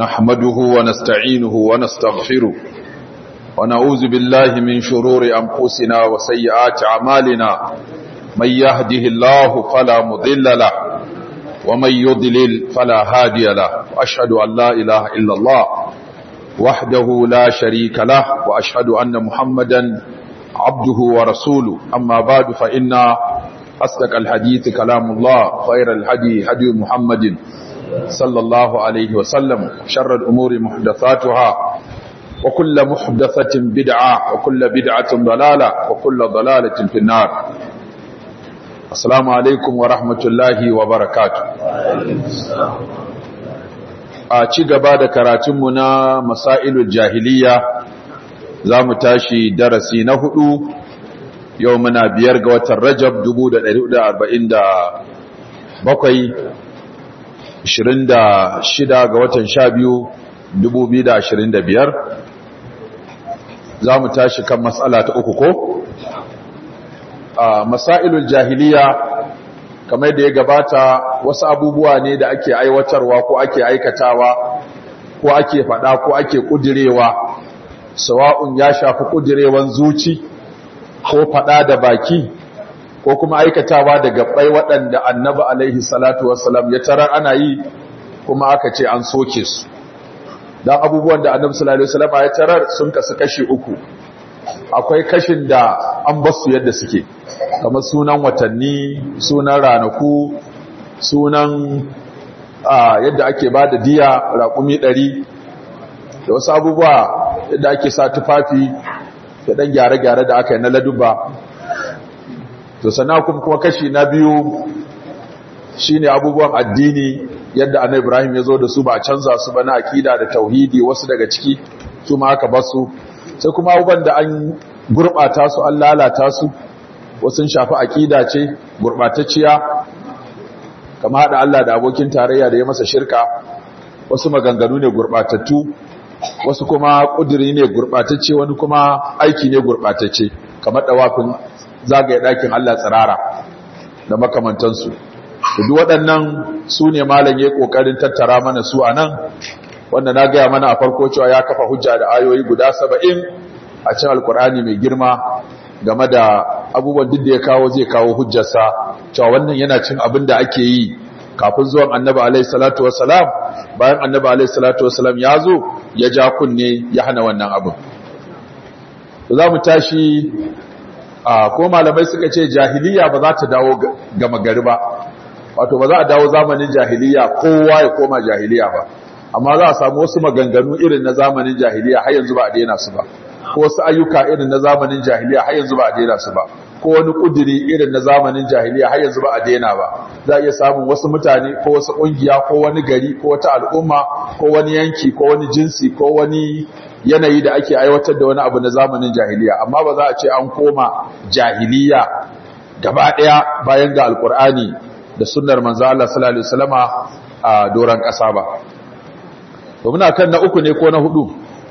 نحمده ونستعينه ونستغفره ونعوذ بالله من شرور أنفسنا وسيئات أعمالنا من يهده الله فلا مضل له ومن يضلل فلا هادي له وأشهد أن لا إله إلا الله وحده لا شريك له وأشهد أن محمدا عبده ورسوله أما بعد فإن أصدق الحديث كلام الله خير الهدي هدي محمد صلى الله عليه وسلم شر الأمور محدثاتها وكل محدثة بدعة وكل بدعة ضلالة وكل ضلالة في النار السلام عليكم ورحمة الله وبركاته a ci gaba da karatunmu na masailul jahiliya za mu tashi darasi na hudu yau muna biyar ga watan rajab 1447 26 ga watan 12 2025 za mu tashi kan matsala ta uku ko a masailul jahiliya kamar da ya gabata wasu abubuwa ne da ake aiwatarwa ko ake aikatawa ko ake fada ko ake kudirewa sawa'un ya shafi kudirewan zuci ko fada da baki ko kuma aikatawa da gabbai waɗanda annabi alaihi salatu wassalam ya tarar ana yi kuma aka ce an soke su dan abubuwan da annabi sallallahu alaihi wasallam ya tarar sun kasu kashi uku akwai kashin da an basu yadda suke kamar sunan watanni sunan ranaku sunan yadda ake ba da diya raƙumi ɗari da wasu abubuwa yadda ake sa tufafi da ɗan gyare-gyare da aka yi na laduba to sana kuma kashi na biyu shine abubuwan addini yadda annabi ibrahim ya zo da su ba a canza su ba na akida da tauhidi wasu daga ciki su ma aka basu sai kuma abubuwan da an gurɓata su an lalata su wasu shafi aƙida ce gurɓatacciya kama haɗa Allah da abokin tarayya da ya masa shirka wasu maganganu ne gurɓatattu wasu kuma ƙudiri ne gurɓatacce wani kuma aiki ne gurɓatacce kamar ɗawafin zagaye ɗakin Allah tsirara da makamantansu duk waɗannan su ne malam ya ƙoƙarin tattara mana su a nan wanda na gaya mana a farko cewa ya kafa hujja da ayoyi guda saba'in a cin alkur'ani mai girma game da abubuwan duk da ya kawo zai kawo hujjarsa cewa wannan yana cin abin da ake yi kafin zuwan annabi alaihi salatu wassalam bayan annabi alaihi salatu wassalam ya zo ya ja kunne ya hana wannan abin za mu tashi a ko malamai suka ce jahiliya ba za ta dawo gama gari ba wato ba za a dawo zamanin jahiliya kowa ya koma jahiliya ba amma za a samu wasu maganganu irin na zamanin jahiliya har yanzu ba a daina su ba ko wasu ayyuka irin na zamanin jahiliya har yanzu ba a daina su ba ko wani kudiri irin na zamanin jahiliya har yanzu ba a daina ba za a iya samun wasu mutane ko wasu kungiya ko wani gari ko wata al'umma ko wani yanki ko wani jinsi ko wani yanayi da ake aiwatar da wani abu na zamanin jahiliya amma ba za a ce an koma jahiliya gaba daya bayan ga alkur'ani da sunnar manzo Allah sallallahu alaihi wasallama a doran kasa ba to muna kan na uku ne ko na hudu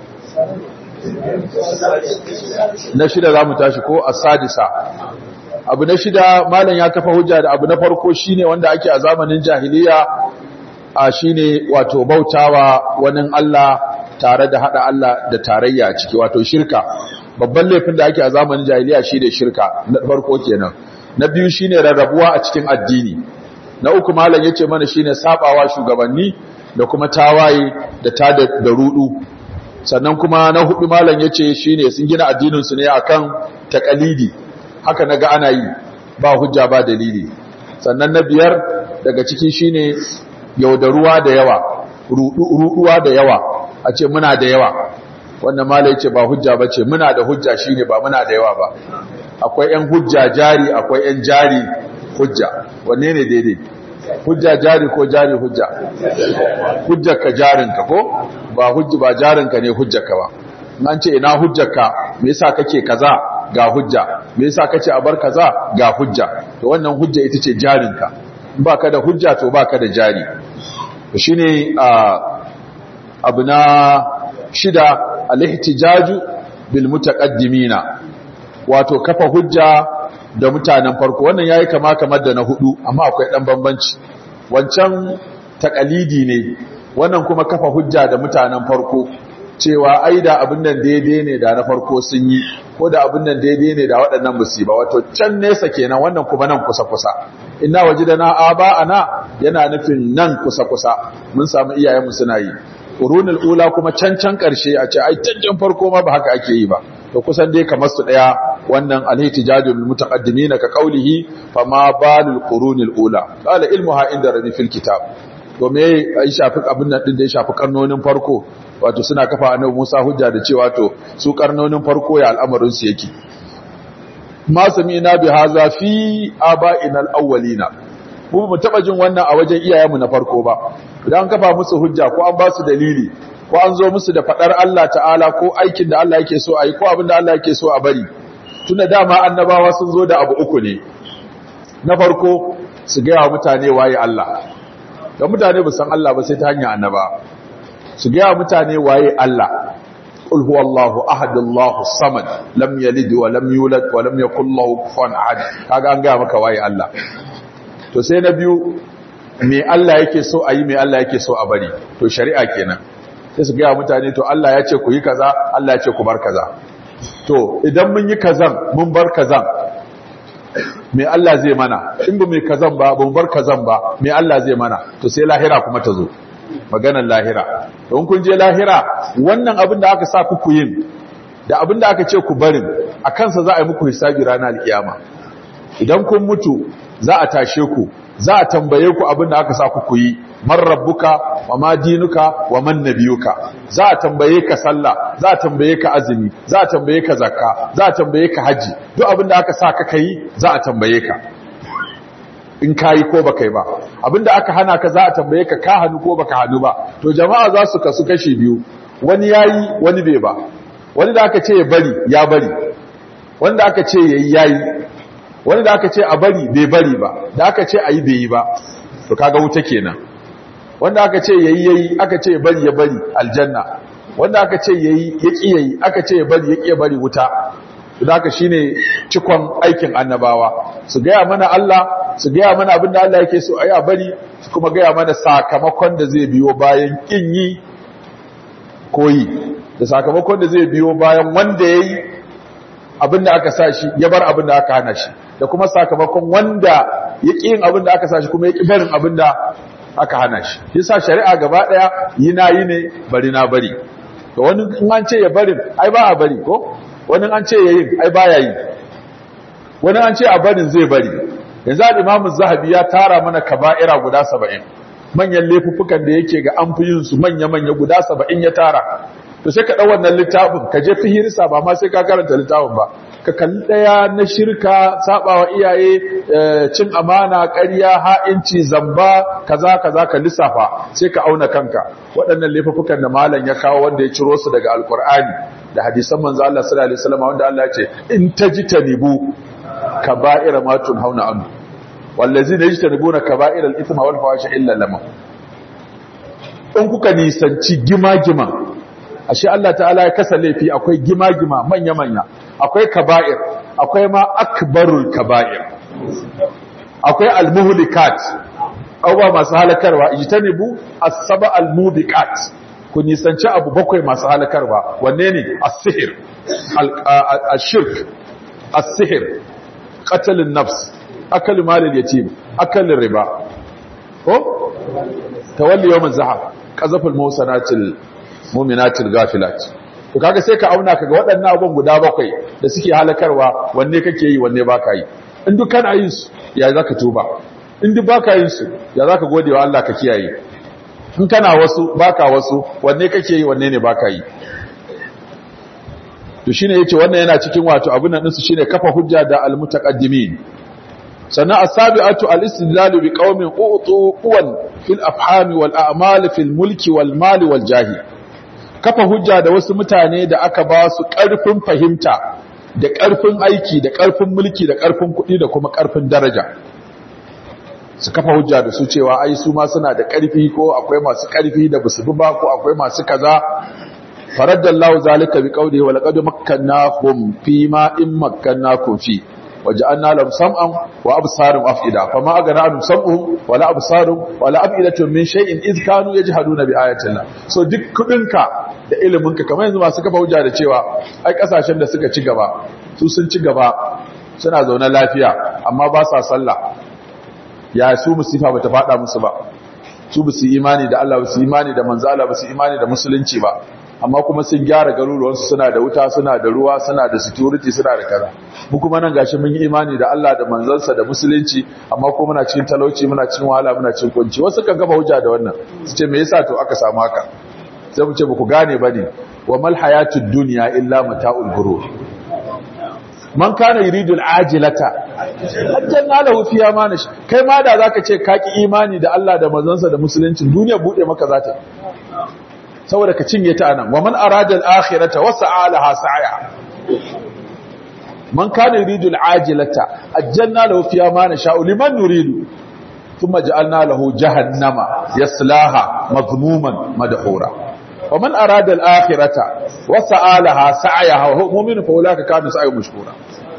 na shida za mu tashi ko a sadisa abu na shida malam ya kafa hujja da abu na farko shine wanda ake a zamanin jahiliya a shine wato bautawa wani Allah tare da hada Allah da tarayya a ciki wato shirka babban laifin da ake a zamanin jahiliya shine shirka na farko kenan na biyu shine rarrabuwa a cikin addini na uku malam yace mana shine sabawa shugabanni da kuma tawaye da ta da rudu sannan kuma na hudu malam yace shine sun gina addinin su ne akan taqalidi haka naga ana yi ba hujja ba dalili sannan na biyar daga ciki shine yaudaruwa da yawa ruduwa da yawa a ce muna da yawa wannan malam yace ba hujja bace muna da hujja shine ba muna da yawa ba akwai yan hujja jari akwai yan jari hujja wanne ne daidai hujja jari ko jari hujja hujjarka jarinka ko ba hujja ba jarinka ne hujjarka ba an ce ina hujjarka me yasa kake kaza ga hujja me yasa kace a bar kaza ga hujja to wannan hujja ita ce jarinka in baka da hujja to baka da jari to shine abu na shida al-ihtijaju bil mutaqaddimina wato kafa hujja da mutanen farko wannan yayi kama kamar da na hudu amma akwai dan bambanci wancan takalidi ne wannan kuma kafa hujja da mutanen farko cewa ai da abin nan daidai ne da na farko sun yi ko da abin nan daidai ne da waɗannan musiba wato can nesa kenan wannan kuma nan kusa kusa inna wajidana aba ana yana nufin nan kusa kusa mun samu iyayenmu suna yi qurunul ula kuma can can karshe a ce ai tanjan farko ma ba haka ake yi ba to kusan dai kamar su daya wannan al-ihtijajul mutaqaddimin ka qawlihi fama balul qurunil ula qala ilmuha inda rabbi fil kitab to me ya shafi abin nan din da ya shafi karnonin farko wato suna kafa annabi Musa hujja da cewa to su karnonin farko ya al'amarin su yake ma sami'na bi hadha fi aba'ina al-awwalina mu mu taba jin wannan a wajen iyayenmu na farko ba idan kafa musu hujja ko an ba su dalili ko an zo musu da fadar Allah ta'ala ko aikin da Allah yake so a yi ko abin da Allah yake so a bari tunda dama annabawa sun zo da abu uku ne na farko su gaya wa mutane waye Allah da mutane ba san Allah ba sai ta hanyar annaba su gaya wa mutane waye Allah qul huwallahu ahad Allahu samad lam yalid wa lam yulad wa lam yakul lahu kufuwan ahad kaga an gaya maka waye Allah to sai na biyu me Allah yake so a yi me Allah yake so a bari to shari'a kenan sai su gaya mutane to Allah ya ce ku yi kaza Allah ya ce ku bar kaza to idan mun yi kazan mun bar kazan me Allah zai mana in ba mai kazan ba ba mu bar kazan ba me Allah zai mana to sai lahira kuma ta zo maganar lahira don kun je lahira wannan abin da aka sa ku yin da abin da aka ce ku barin a kansa za a yi muku hisabi ranar alkiyama idan kun mutu za a tashe ku za a tambaye ku abin da aka sa ku yi man rabbuka wa ma dinuka wa man nabiyuka za a tambaye ka sallah za a tambaye ka azumi za a tambaye ka zakka za a tambaye ka haji duk abin da aka sa ka kai za a tambaye ka in kayi ko baka yi ba abin da aka hana ka za a tambaye ka ka hannu ko baka hannu ba to jama'a za su kasu kashi biyu wani yayi wani bai ba wani da aka ce ya bari ya bari wanda aka ce yayi yayi wani da aka ce a bari bai bari ba da aka ce a yi bai yi ba to kaga wuta kenan wanda aka ce yayi yayi aka ce bari ya bari aljanna wanda aka ce yayi ya ki yayi aka ce bari ya ki bari wuta to haka shine cikon aikin annabawa su gaya mana Allah su gaya mana abinda Allah yake so ayi a bari su kuma gaya mana sakamakon da zai biyo bayan kin yi koyi da sakamakon da zai biyo bayan wanda yayi abinda aka sa shi ya bar abinda aka hana shi da kuma sakamakon wanda ya ƙi yin abinda aka sa shi kuma ya ƙi barin abinda aka hana shi yasa shari'a gaba ɗaya yi na yi ne bari na bari to wani in an ce ya barin ai ba a bari ko wani an ce ya yi ai ba ya yi wani an ce a barin zai bari yanzu al-imamu zahabi ya tara mana kaba'ira guda saba'in manyan laifuffukan da yake ga an fi yin su manya-manya guda saba'in ya tara to sai ka ɗau wannan littafin ka je fihirsa ba ma sai ka karanta littafin ba ka kalli ɗaya na shirka sabawa iyaye cin amana ƙarya ha'inci zamba kaza kaza ka lissafa sai ka auna kanka waɗannan laifukan da malam ya kawo wanda ya ciro su daga alkur'ani da hadisan manzo Allah sallallahu alaihi wasallam wanda Allah ya ce in tajtanibu kaba'ira ma tunhauna anhu wallazina yajtanibuna kaba'ira al-ithma wal fawahisha illa lamam in kuka nisanci gima-gima ashe Allah ta'ala ya kasa laifi akwai gima-gima manya-manya akwai kaba'ir akwai ma akbarul kaba'ir akwai almuhlikat abubuwa masu halakarwa ijtanibu as-saba almubiqat ku nisanci abu bakwai masu halakarwa wanne ne as-sihr al-shirk as-sihr qatl an-nafs akal mal al-yatim akal riba ko tawalli yawm az-zahab qazaf al-mawsanatil mu'minatil ghafilat to kaga sai ka auna kaga waɗannan abubuwan guda bakwai da suke halakarwa wanne kake yi wanne baka yi in duk kana yin su ya zaka tuba in duk baka yin su ya zaka gode wa Allah ka kiyaye in kana wasu baka wasu wanne kake yi wanne ne baka yi to shine yace wannan yana cikin wato abun nan su shine kafa hujja da almutaqaddimin sannan as-sabi'atu al-istidlalu bi qaumin utu quwan fil afhami wal a'mal fil mulki wal mali wal jahi kafa hujja da wasu mutane da aka ba su ƙarfin fahimta da ƙarfin aiki da ƙarfin mulki da ƙarfin kuɗi da kuma ƙarfin daraja su kafa hujja da su cewa ai su ma suna da ƙarfi ko akwai masu ƙarfi da basu bi ba ko akwai masu kaza faraddallahu zalika bi qawlihi wa laqad makkannahum fi ma in makkannakum fi waja'alna lahum sam'an wa absaran afida fama agana anhum sam'uhum wala absarum wala afidatun min shay'in id kanu yajhaduna bi ayatina so duk kudinka da iliminka kamar yanzu masu kafa hujja da cewa ai kasashen da suka ci gaba su sun ci gaba suna zaune lafiya amma ba sa sallah ya su musifa bata fada musu ba su ba su imani da Allah ba su imani da manzo Allah ba su imani da musulunci ba amma kuma sun gyara garuruwansu suna da wuta suna da ruwa suna da security suna da kaza mu kuma nan gashi mun yi imani da Allah da manzansa da musulunci amma kuma muna cikin talauci muna cikin wahala muna cikin kunci wasu kan gaba hujja da wannan su ce me yasa to aka samu haka sai mu ce ba ku gane bane wa mal hayatud dunya illa mata'ul ghurur man kana yuridu al-ajilata ajjalna lahu fiha ma nash kai ma da zaka ce ka ki imani da Allah da manzansa da musulunci duniya bude maka zata saboda ka cinye ta anan wa man arada al-akhirata wa sa'alaha sa'ya man kana yuridu al-ajilata ajjalna lahu fiha ma nasha'u liman nuridu thumma ja'alna lahu jahannama yaslaha madhmuman madhura wa man arada al-akhirata wa sa'alaha sa'yaha wa huwa mu'min fa ulaka kana sa'yu mashkura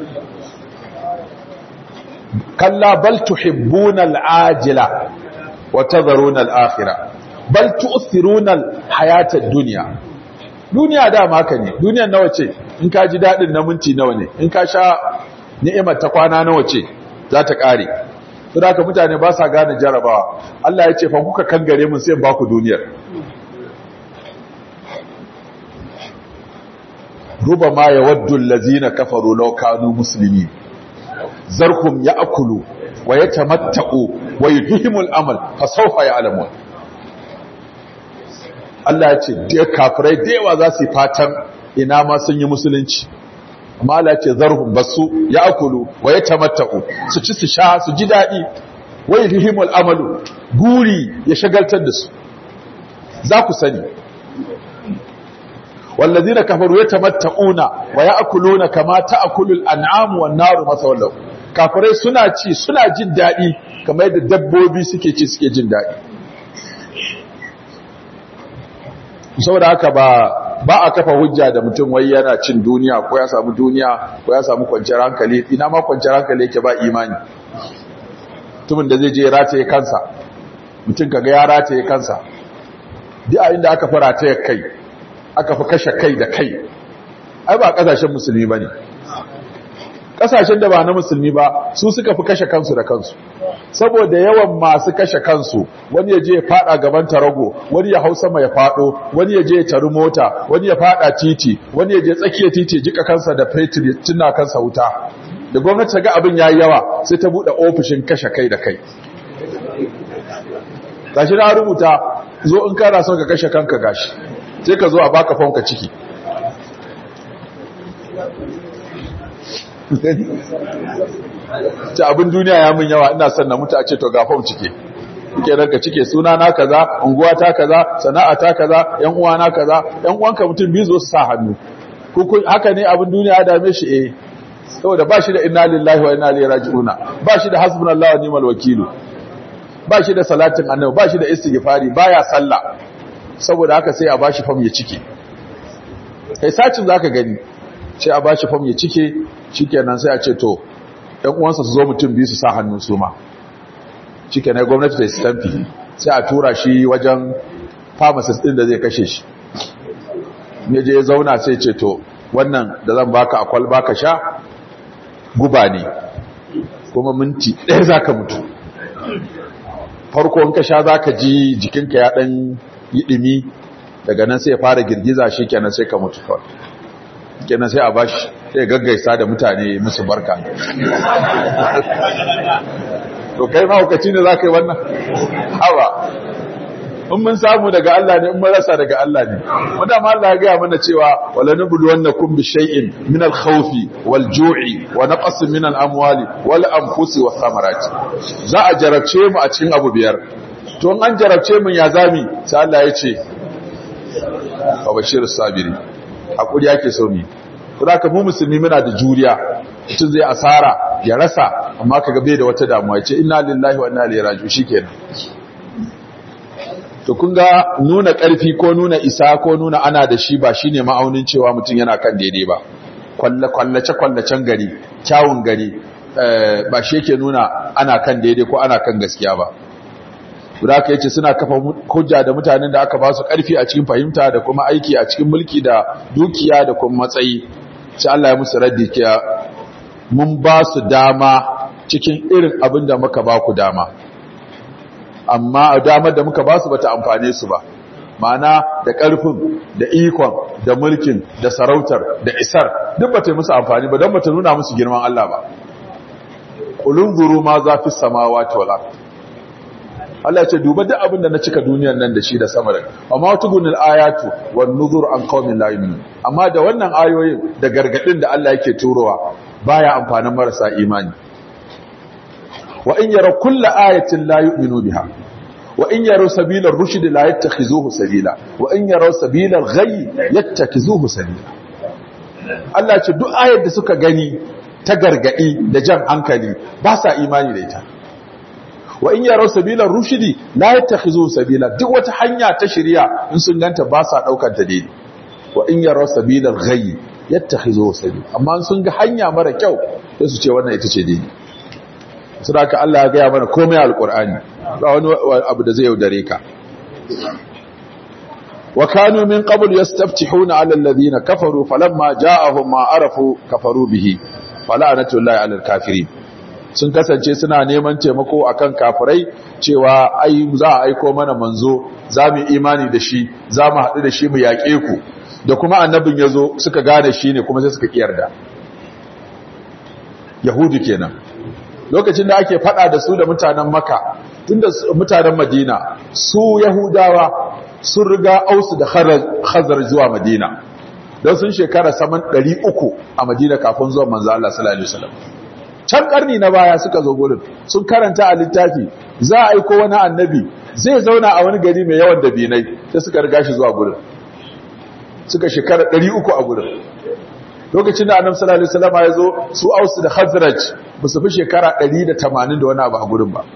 kalla bal tuhibbuna al-ajila wa tadharuna al-akhirah bal tu'thiruna al-hayata ad-dunya duniya dama haka ne duniyar nawa ce in ka ji dadin na minti nawa ne in ka sha ni'imar ta kwana nawa ce za ta kare saboda haka mutane ba sa gane jarabawa Allah ya ce fa kuka kangare mun sai ba ku duniyar rubama yawaddu allazina kafaru law kanu muslimin zarhum ya'kulu wa yatamatta'u wa yudhimul amal fa sawfa ya'lamun Allah ya ce da kafirai da yawa za su yi fatan ina ma sun yi musulunci amma Allah ya ce zarhum basu ya'kulu wa yatamatta'u su ci su sha su ji dadi wa yudhimul amalu guri ya shagaltar da su za ku sani والذين كفروا يتمتعون ويأكلون كما تأكل الأنعام والنار مثوى لهم kafirai suna ci suna jin daɗi kamar yadda dabbobi suke ci suke jin daɗi saboda haka ba ba a kafa hujja da mutum wai yana cin duniya ko ya samu duniya ko ya samu kwanciyar hankali ina ma kwanciyar hankali yake ba imani mutumin da zai je rataye kansa mutum kaga ya rataye kansa duk a inda aka fara ta kai aka fi kashe kai da kai ai ba kasashen musulmi ba ne kasashen da ba na musulmi ba su suka fi kashe kansu da kansu saboda yawan masu kashe kansu wani ya je ya fada gaban tarago wani ya hau sama ya fado wani ya je ya taru mota wani ya fada titi wani ya je tsakiyar titi jika kansa da fetur ya tunna kansa wuta da gwamnati ta ga abin yayi yawa sai ta bude ofishin kashe kai da kai gashi na rubuta zo in kana son ka kashe kanka gashi sai ka zo a baka fonka ciki ta abin duniya ya mun yawa ina son na mutu a ce to ga fon cike ke ranka cike suna na kaza unguwa ta kaza sana'a ta kaza yan uwa na kaza yan uwanka mutum biyu zo su sa hannu haka ne abin duniya ya dame shi eh saboda ba shi da inna lillahi wa inna ilaihi raji'una ba shi da hasbunallahu wa ni'mal wakilu ba shi da salatin annabi ba shi da istighfari baya sallah saboda haka sai a bashi fam ya cike kai sacin zaka gani sai a bashi fam ya cike shikenan sai a ce to ɗan uwansa su zo mutum biyu su sa hannun su ma shikenan gwamnati ta stampi sai a tura shi wajen pharmacist din da zai kashe shi ne je ya zauna sai ce to wannan da zan baka a kwalba ka sha guba ne kuma minti ɗaya zaka mutu farko in ka sha zaka ji jikinka ya ɗan yi ɗimi daga nan sai ya fara girgiza shi kenan sai ka mutu kawai kenan sai a bashi sai gaggaisa da mutane musu barka to kai mahaukaci ne za ka yi wannan hawa in mun samu daga Allah ne in mun rasa daga Allah ne wanda ma Allah ya gaya mana cewa wala nublu wannakum bi shay'in min al-khawfi wal ju'i wa naqsin min al-amwali wal anfusi was samarati za a jarabce mu a cikin abu biyar to an jarabce mun ya zami sai Allah ya ce wa bashir sabiri hakuri yake so mi kuma ka mu musulmi muna da juriya mutum zai asara ya rasa amma kaga bai da wata damuwa ya ce inna lillahi wa inna ilaihi raji'un shikenan to kun ga nuna ƙarfi ko nuna isa ko nuna ana da shi ba shine ma'aunin cewa mutum yana kan daidai ba kwallace kwallacen gari kyawun gari ba shi yake nuna ana kan daidai ko ana kan gaskiya ba guda aka yace suna kafa hujja da mutanen da aka ba su karfi a cikin fahimta da kuma aiki a cikin mulki da dukiya da kuma matsayi sai Allah ya musu raddi kiya mun ba su dama cikin irin abin da muka ba ku dama amma damar da muka ba su bata amfane su ba ma'ana da ƙarfin da ikon da mulkin da sarautar da isar duk bata yi musu amfani ba don bata nuna musu girman Allah ba kulun zuru ma za fi samawati wal ard Allah ce duba duk abin da na cika duniyar nan da shi da sama da amma tugunil ayatu wan nuzur an qaumin la yu'minun amma da wannan ayoyin da gargadin da Allah yake turowa baya amfanin marasa imani wa in yara kullu ayatin la yu'minu biha wa in yara sabila ar-rushd la yattakhizuhu sabila wa in yara sabila al-ghayy yattakhizuhu sabila Allah ce duk ayar da suka gani ta gargadi da jan hankali ba sa imani da ita wa in yara sabila ar-rushd la yattakhizuhu sabila duk wata hanya ta shari'a in sun ganta ba sa daukar ta daidai wa in yara sabila al-ghayy yattakhizuhu sabila amma sun ga hanya mara kyau sai su ce wannan ita ce daidai sadaka Allah ya gaya mana komai alqur'ani ba wani abu da zai yaudare ka wa kanu min qabl yastaftihuna ala alladhina kafaru falamma ja'ahum ma arafu kafaru bihi fala'natullahi ala alkafirin sun kasance suna neman taimako akan kafirai cewa ai za a aiko mana manzo za mu imani da shi za mu haɗu da shi mu yaƙe ku da kuma annabin ya zo suka gane shi ne kuma sai suka kiyarda yahudu kenan lokacin da ake fada da su da mutanen maka tunda mutanen madina su yahudawa sun riga ausu da khazar zuwa madina don sun shekara saman 300 a madina kafin zuwa manzo Allah sallallahu alaihi wasallam can karni na baya suka zo gurin sun karanta a littafi za a aiko wani annabi zai zauna a wani gari mai yawan dabinai sai suka riga shi zuwa gurin suka shekara 300 a gurin lokacin da annabi sallallahu alaihi wasallam ya zo su ausu da khazraj ba su fi shekara 180 da wani abu a gurin ba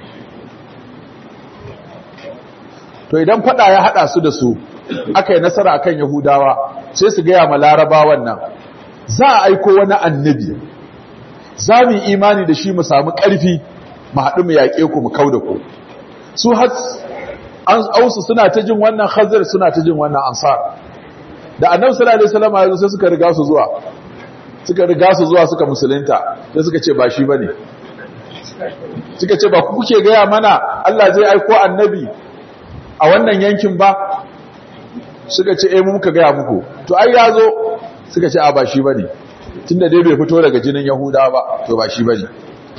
to idan fada ya hada su da su aka yi nasara akan yahudawa sai su gaya ma larabawan nan za a aiko wani annabi za mu yi imani da shi mu samu ƙarfi mu haɗu mu yaƙe ku mu kau da ku su an ausu suna ta jin wannan khazir suna ta jin wannan ansar da annabi sallallahu alaihi wasallam ya zo sai suka riga su zuwa suka riga su zuwa suka musulunta sai suka ce ba shi bane suka ce ba ku kuke gaya mana Allah zai aiko annabi a wannan yankin ba suka ce eh mu muka gaya muku to ai ya zo suka ce a ba shi bane tunda dai bai fito daga jinin yahuda ba to ba shi bane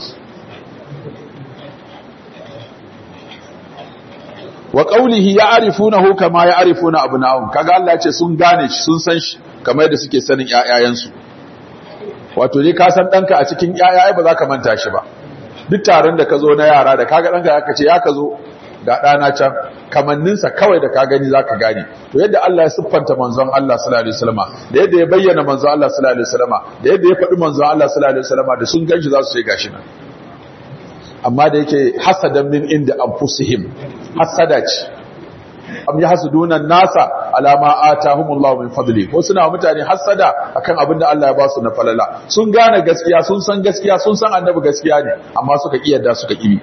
wa qawlihi ya'rifunahu kama ya'rifuna abna'ahum kaga Allah ya ce sun gane shi sun san shi kamar yadda suke sanin ƴaƴayensu wato dai ka san danka a cikin ƴaƴaye ba za ka manta shi ba duk taron da ka zo na yara da kaga danka aka ce ya ka zo ga ɗana can kamanninsa kawai da ka gani za ka gane to yadda Allah ya siffanta manzon Allah sallallahu alaihi wasallama da yadda ya bayyana manzon Allah sallallahu alaihi wasallama da yadda ya faɗi manzon Allah sallallahu alaihi wasallama da sun ganshi za su ce gashi nan amma da yake hasadan min inda anfusihim hasada ce am yahsuduna nasa alama atahumullahu min fadli ko suna mutane hasada akan abin da Allah ya ba su na falala sun gane gaskiya sun san gaskiya sun san annabi gaskiya ne amma suka kiyarda suka kibi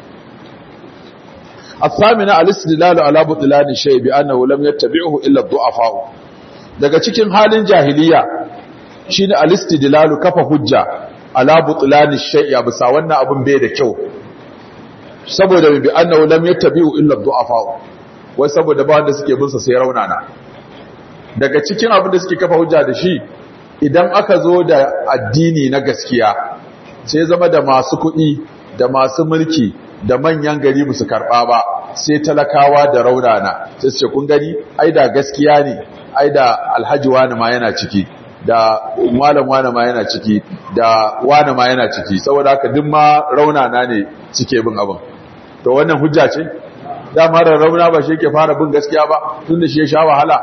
الثامنة الاستدلال على بطلان الشيء بأنه لم يتبعه إلا الضعفاء daga cikin halin jahiliya shine al-istidlalu kafa hujja ala butlani shay'a bisa wannan abun bai da kyau saboda bi annahu lam yattabi'u illa ad-du'afa wai saboda ba wanda suke bin sa sai raunana daga cikin abin da suke kafa hujja da shi idan aka zo da addini na gaskiya sai zama da masu kuɗi da masu mulki da manyan gari musu karɓa ba sai talakawa da raunana sai su ce kun gani ai da gaskiya ne ai da alhaji wani ma yana ciki da malam wani ma yana ciki da wani ma yana ciki saboda haka duk ma raunana ne suke bin abin to wannan hujja ce dama da rauna ba shi yake fara bin gaskiya ba tun da shi ya sha wahala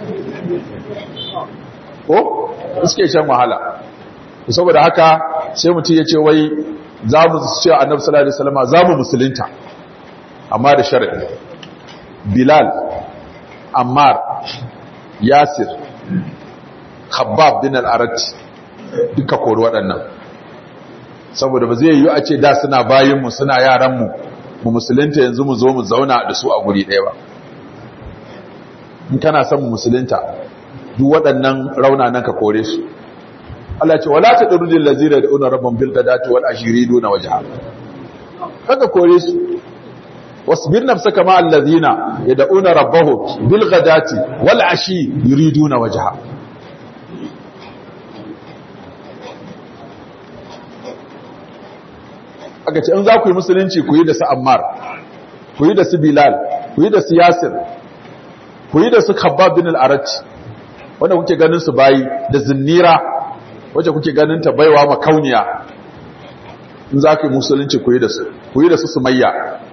ko suke shan wahala saboda haka sai mutum ya ce wai za mu ce annabi sallallahu alaihi wasallam za mu musulunta amma da sharadi bilal ammar yasir khabbab bin al-arat duka kori waɗannan saboda ba zai yiwu a ce da suna bayinmu suna yaranmu mu musulunta yanzu mu zo mu zauna da su a guri ɗaya ba in kana son mu musulunta duk waɗannan raunanan ka kore su Allah ce wala ta durudil lazina da una rabban bil gadati wal ashiri duna wajha kaga kore su wasbir nafsaka ma allazina yad'una rabbahum bil ghadati wal ashi yuriduna wajha aka ce in za ku yi musulunci ku yi da su ammar ku yi da su bilal ku yi da su yasir ku yi da su khabbab bin al-arat wanda kuke ganin su bayi da zinnira wacce kuke ganin ta baiwa makauniya in za ku yi musulunci ku yi da su ku yi da su sumayya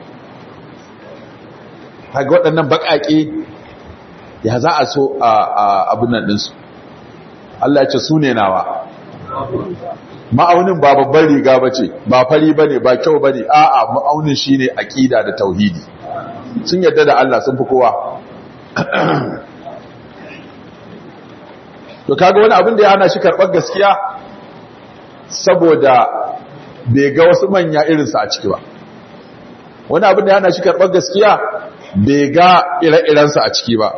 kaga waɗannan baƙaƙe ya za a so a abin nan ɗinsu Allah ya ce su ne nawa ma'aunin ba babban riga ba ce ba fari ba ne ba kyau ba ne a'a ma'aunin shi ne aƙida da tauhidi sun yadda da Allah sun fi kowa to kaga wani abin da ya hana shi karɓar gaskiya saboda bai ga wasu manya irinsa a ciki ba wani abin da ya hana shi karɓar gaskiya bai ga ire-irensa a ciki ba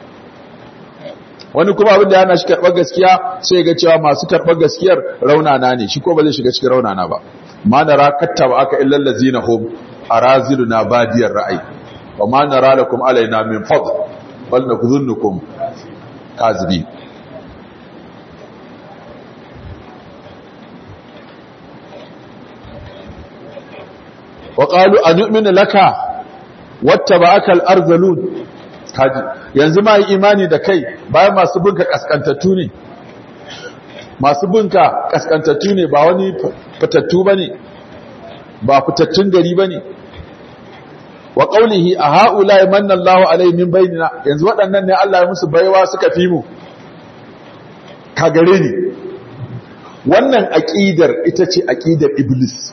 wani kuma abin da ya hana shi karɓar gaskiya sai ga cewa masu karɓar gaskiyar raunana ne shi ko ba zai shiga cikin raunana ba ma nara kattaba aka illal ladzina hum araziluna badiyar ra'ayi wa ma nara lakum alaina min fadl bal nakudhunukum kazibin وقالوا أنؤمن لك واتبعك الأرذلون kaji yanzu ma yi imani da kai bayan masu binka kaskantattu ne masu binka kaskantattu ne ba wani fitattu ba ne ba fitattun gari ba ne wa ƙaunihi a ha'ula ya manna Allah alai min bainina yanzu waɗannan ne Allah ya musu baiwa suka fi mu ka gare ni wannan aƙidar ita ce aƙidar iblis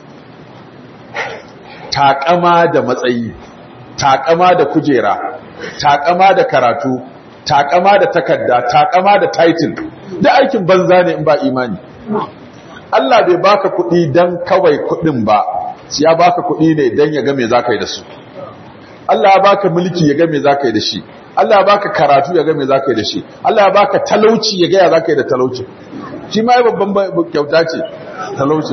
taƙama da matsayi taƙama da kujera taƙama da karatu taƙama da takarda taƙama da title da aikin banza ne in ba imani Allah bai baka kuɗi dan kawai kuɗin ba sai ya baka kuɗi ne dan ya ga me zaka yi da su Allah ya baka mulki ya ga me zaka yi da shi Allah ya baka karatu ya ga me zaka yi da shi Allah ya baka talauci ya ga ya zaka yi da talauci shi ma babban kyauta ce talauci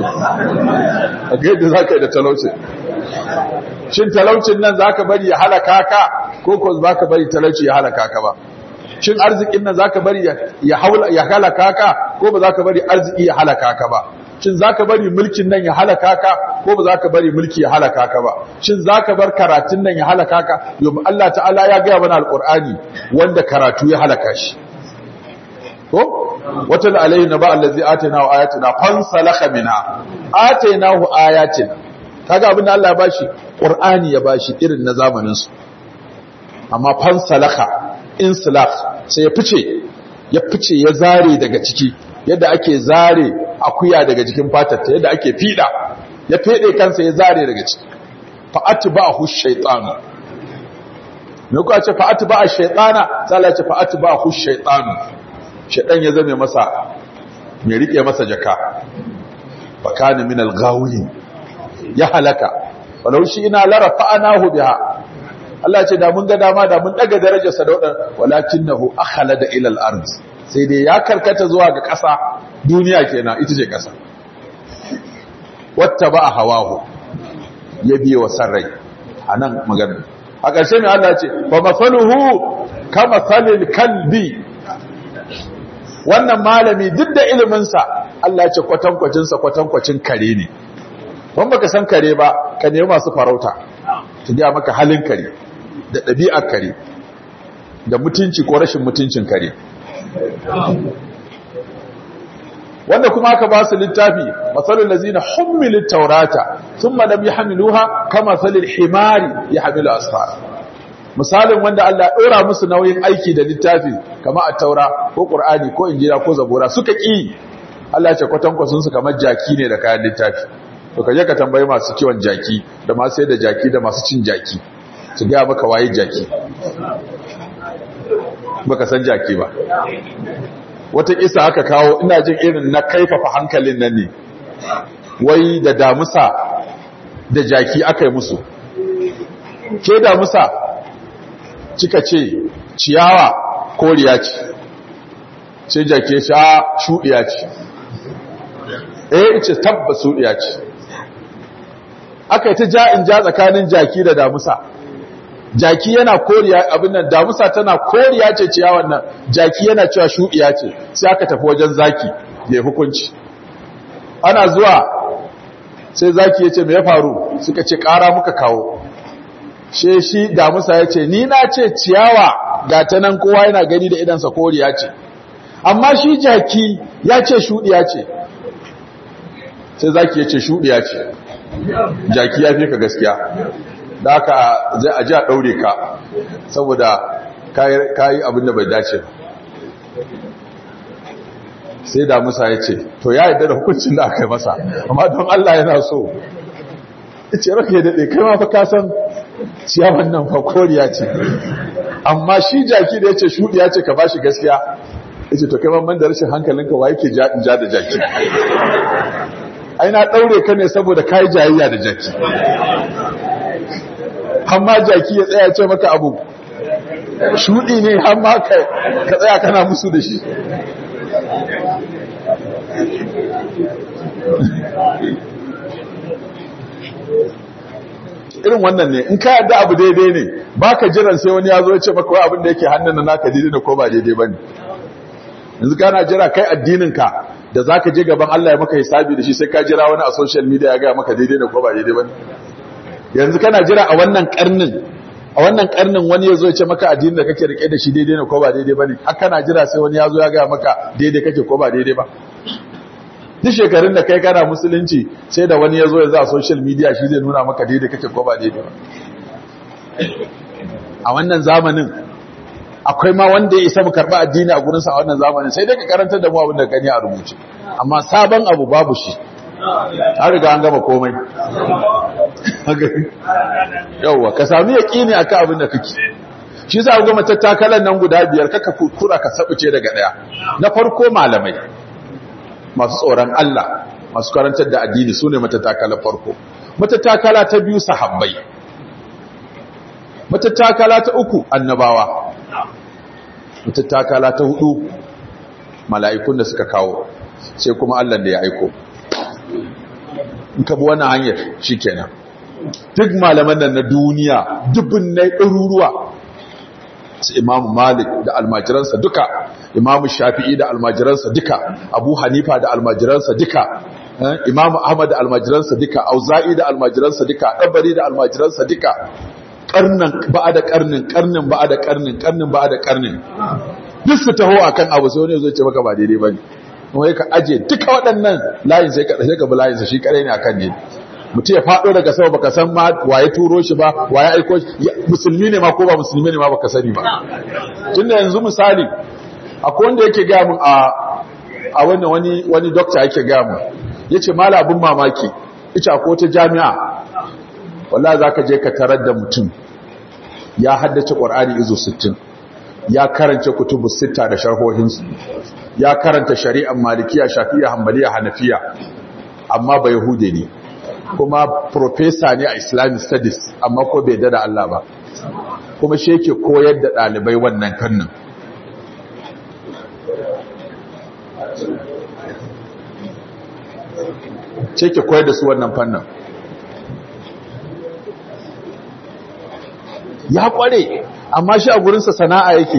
a ga yadda zaka yi da talauci shin talaucin nan zaka bari ya halaka ka ko ko zaka bari talauci ya halaka ka ba shin arzikin nan zaka bari ya haula ya halaka ka ko ba zaka bari arziki ya halaka ka ba shin zaka bari mulkin nan ya halaka ka ko ba zaka bari mulki ya halaka ka ba shin zaka bar karatun nan ya halaka ka yau Allah ta'ala ya ga mana alqur'ani wanda karatu ya halaka shi ko wata da alaihi naba allazi atayna wa ayatina fansalakha minha ataynahu ayatina kaga abinda Allah ya bashi qur'ani ya bashi irin na zamanin su amma fansalakha insilakh sai ya fice ya fice ya zare daga ciki yadda ake zare akuya daga jikin fatarta yadda ake fida ya fede kansa ya zare daga ciki fa atba'ahu shaytanu me kuka ce fa atba'a shaytana sai Allah ya ce fa atba'ahu shaytanu shaytan ya zame masa me rike masa jaka fa kana min al-ghawin ya halaka walau shi ina la rafa'nahu biha Allah ya ce da mun ga dama da mun daga darajarsa da wadan walakinahu akhlada ila al-ard sai dai ya karkata zuwa ga ƙasa duniya kenan ita ce ƙasa wata ba a hawahu ya biye wa sarrai a nan magana a ƙarshe mai Allah ce ba masaluhu ka masalil kalbi wannan malami duk da iliminsa Allah ce kwatankwacinsa kwatankwacin kare ne ban baka san kare ba ka nemi masu farauta su gaya maka halin kare da ɗabi'ar kare da mutunci ko rashin mutuncin kare wanda kuma aka ba su littafi masalul lazina hummilut taurata thumma lam yahmiluha kama salil himari yahmilu asfar misalin wanda Allah dora musu nauyin aiki da littafi kama at-taura ko qur'ani ko injila ko zabura suka ki Allah ya ce kwatankwasun su kamar jaki ne da kayan littafi to kaje ka tambayi masu kiwon jaki da masu sai da jaki da masu cin jaki su ga maka waye jaki baka san jaki ba wata kisa aka kawo ina jin irin na kaifafa hankalin nan ne wai da damusa da jaki aka yi musu ke damusa kika ce ciyawa koriya ce sai jaki ya sha shuɗiya ce eh ce tabba shuɗiya ce aka yi ta ja'in ja tsakanin jaki da damusa jaki yana koriya abin nan damusa tana koriya ce ciyawan nan jaki yana cewa shuɗiya ce sai aka tafi wajen zaki ya hukunci ana zuwa sai zaki ya ce me ya faru suka ce ƙara muka kawo she shi damusa ya ce ni na ce ciyawa ga ta nan kowa yana gani da idansa koriya ce amma shi jaki ya ce shuɗiya ce sai zaki ya ce shuɗiya ce jaki ya fi ka gaskiya da aka zai a ji a ɗaure ka saboda kayi abin da bai dace sai da musa ya ce to ya yadda da hukuncin da aka yi masa amma don Allah yana so ce raka ya daɗe kai ma fa kasan ciyawan nan fa koriya ce amma shi jaki da ya ce shuɗi ya ce ka bashi gaskiya ya ce to kai man da rashin hankalinka wa yake ja da jaki ai na ɗaure ka ne saboda kayi jayayya da jaki hamma jaki ya tsaya ce maka abu shuɗi ne hamma ka tsaya kana musu da shi irin wannan ne in ka yadda abu daidai ne ba ka jiran sai wani ya zo ya ce maka abin da yake hannun naka daidai ne ko ba daidai ba ne yanzu kana jira kai addininka da za ka je gaban Allah ya maka hisabi da shi sai ka jira wani a social media ya gaya maka daidai ne ko ba daidai ba ne yanzu kana jira a wannan karnin a wannan karnin wani ya zo ya ce maka addinin da kake rike da shi daidai ne ko ba daidai ba ne har kana jira sai wani ya zo ya gaya maka daidai kake ko ba daidai ba duk shekarun da kai kana musulunci sai da wani ya zo ya za a social media shi zai nuna maka daidai kake ko ba daidai ba a wannan zamanin akwai ma wanda ya isa mu karɓi addini a gurinsa a wannan zamanin sai dai ka karantar da mu abin da gani a rubuce amma sabon abu babu shi an riga an gama komai yauwa ka sami yaƙini a kan abin da kake shi za a gama tattakalan nan guda biyar kaka kura ka sabuce daga ɗaya na farko malamai masu tsoron Allah masu karantar da addini su ne matattakala farko matattakala ta biyu sahabbai matattakala ta uku annabawa matattakala ta hudu mala'ikun da suka kawo sai kuma Allah da ya aiko in ka bi wannan hanyar shikenan duk malaman nan na duniya dubin na ɗaruruwa su imamu malik da almajiransa duka imamu shafi'i da almajiransa duka abu hanifa da almajiransa duka imamu ahmad da almajiransa duka auza'i da almajiransa duka ɗabari da almajiransa duka karnin ba da karnin karnin ba da karnin karnin ba da karnin duk su taho akan abu sai wani zai ce maka ba daidai bane kuma ka aje duka waɗannan layin sai ka sai ka bi layin sa shi kare ne akan ne mutum ya fado daga sama baka san ma waye turo shi ba waye aiko shi musulmi ne ma ko ba musulmi ne ma baka sani ba tunda yanzu misali akwai wanda yake ga mun a a wannan wani wani doctor yake ga mun yace malabin mamaki ita ko ta jami'a wallahi zaka je ka tarar da mutum ya haddace Qur'ani izo 60 ya karanta kutubu sita da sharhohinsu ya karanta shari'ar malikiya shafiya hanbaliya hanafiya amma ba yahude ne kuma professor ne a islamic studies amma ko bai dada Allah ba kuma shi yake koyar da ɗalibai wannan fannin ce ke koyar da su wannan fannin ya kware amma shi a gurinsa sana'a yake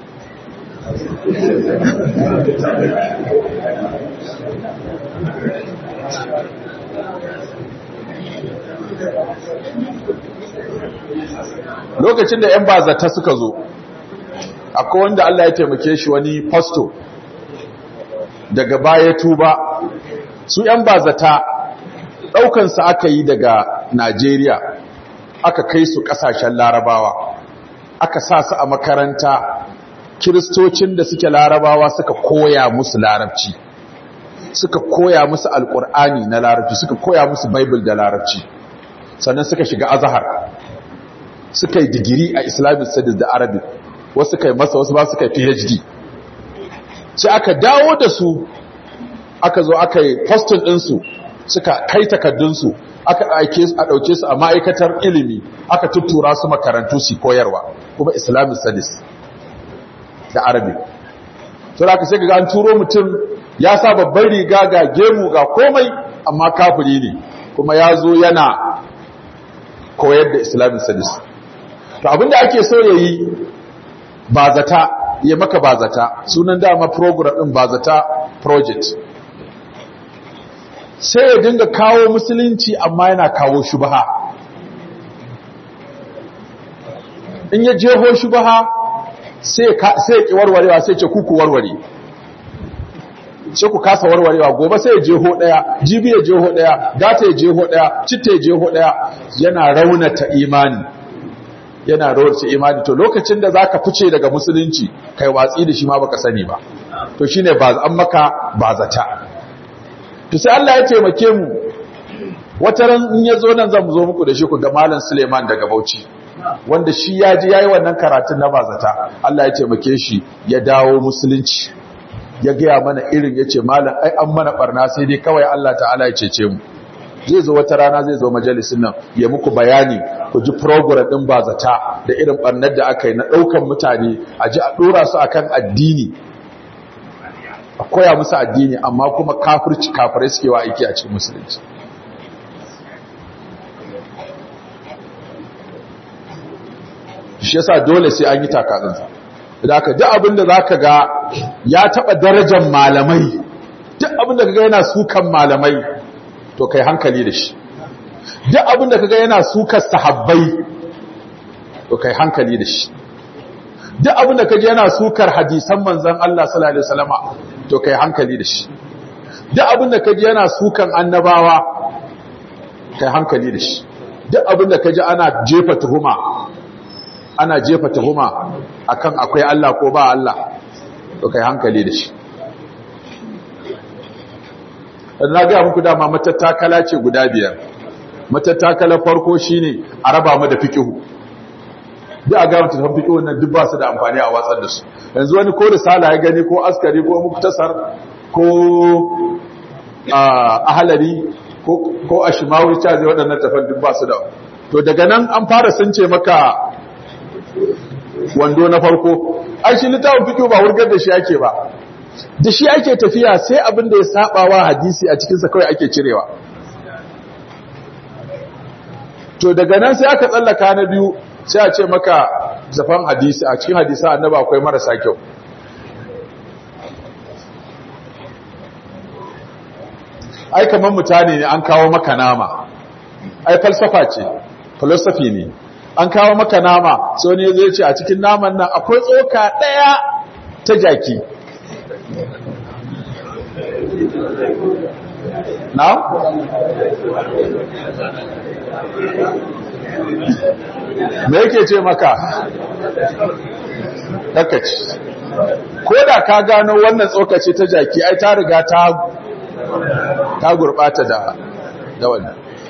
lokacin da 'yan bazata suka zo akwai wanda Allah ya taimake shi wani fasto daga baya tuba su 'yan bazata ɗaukansa aka yi daga Najeriya aka kai su ƙasashen larabawa aka sa su a makaranta kiristocin da suke larabawa suka koya musu larabci suka koya musu alƙur'ani na larabci suka koya musu bible da larabci sannan suka shiga azahar suka yi digiri a islamic studies da arabic wasu suka yi masa wasu ba suka yi phd sai aka dawo da su aka zo aka yi postin ɗinsu suka kai takaddunsu aka aike su a ɗauke su a ma'aikatar ilimi aka tuttura su makarantu su koyarwa kuma islamic studies da arabi sai aka sai ga an turo mutum ya sa babban riga ga gemu ga komai amma kafiri ne kuma ya zo yana koyar da islamic studies to abinda ake so ya yi ba zata ya maka ba zata sunan dama program ɗin ba zata project sai ya dinga kawo musulunci amma yana kawo shubaha in ya jeho shubaha sai ya ki warwarewa sai ce kuku warware sai ku kasa warwarewa gobe sai ya jeho daya jibi ya jeho daya gata ya jeho daya citta ya jeho daya yana raunata imani yana raunata imani to lokacin da zaka fice daga musulunci kai watsi da shi ma baka sani ba to shine ba an maka ba zata to sai Allah ya taimake mu wata ran in ya zo nan zan zo muku da shi ku ga malam Suleiman daga Bauchi wanda shi ya ji yayi wannan karatun na bazata Allah ya taimake shi ya dawo musulunci ya gaya mana irin yace malam ai an mana barna sai dai kawai Allah ta'ala ya cece mu zai zo wata rana zai zo majalisin nan ya muku bayani ku ji program din bazata da irin barnar da aka yi na daukan mutane a ji a dora su akan addini a koya musu addini amma kuma kafirci kafirai suke wa aiki a cikin musulunci shi yasa dole sai an yi takazansa idan ka duk abinda zaka ga ya taba darajar malamai duk abinda kaga yana sukan malamai to kai hankali da shi duk abinda kaga yana sukar sahabbai to kai hankali da shi duk abinda kaje yana sukar hadisan manzon Allah sallallahu alaihi wasallama to kai hankali da shi duk abinda kaje yana sukan annabawa kai hankali da shi duk abinda kaje ana jefa tuhuma ana jefa tuhuma akan akwai Allah ko ba Allah to kai hankali da shi na ga muku dama matattakala ce guda biyar matattakala farko shine a raba mu da fiqhu duk a ga mutum fiqhu nan duk ba su da amfani a watsar da su yanzu wani ko risala ya gani ko askari ko muktasar ko ahalari ko ko ashmawi ta zai waɗannan tafan duk ba su da to daga nan an fara sunce maka wando na farko ai shi littafin fiqh ba wurgar da shi ake ba da shi ake tafiya sai abin da ya saba wa hadisi a cikin sa kawai ake cirewa to daga nan sai aka tsallaka na biyu sai a ce maka zafan hadisi a cikin hadisa annabi akwai marasa kyau ai kaman mutane ne an kawo maka nama ai falsafa ce philosophy ne an kawo maka nama sai wani zai ce a cikin naman nan akwai tsoka ɗaya ta jaki na? me yake ce maka ɗakaci ko da ka gano wannan tsokaci ta jaki ai ta riga ta ta gurɓata da da wannan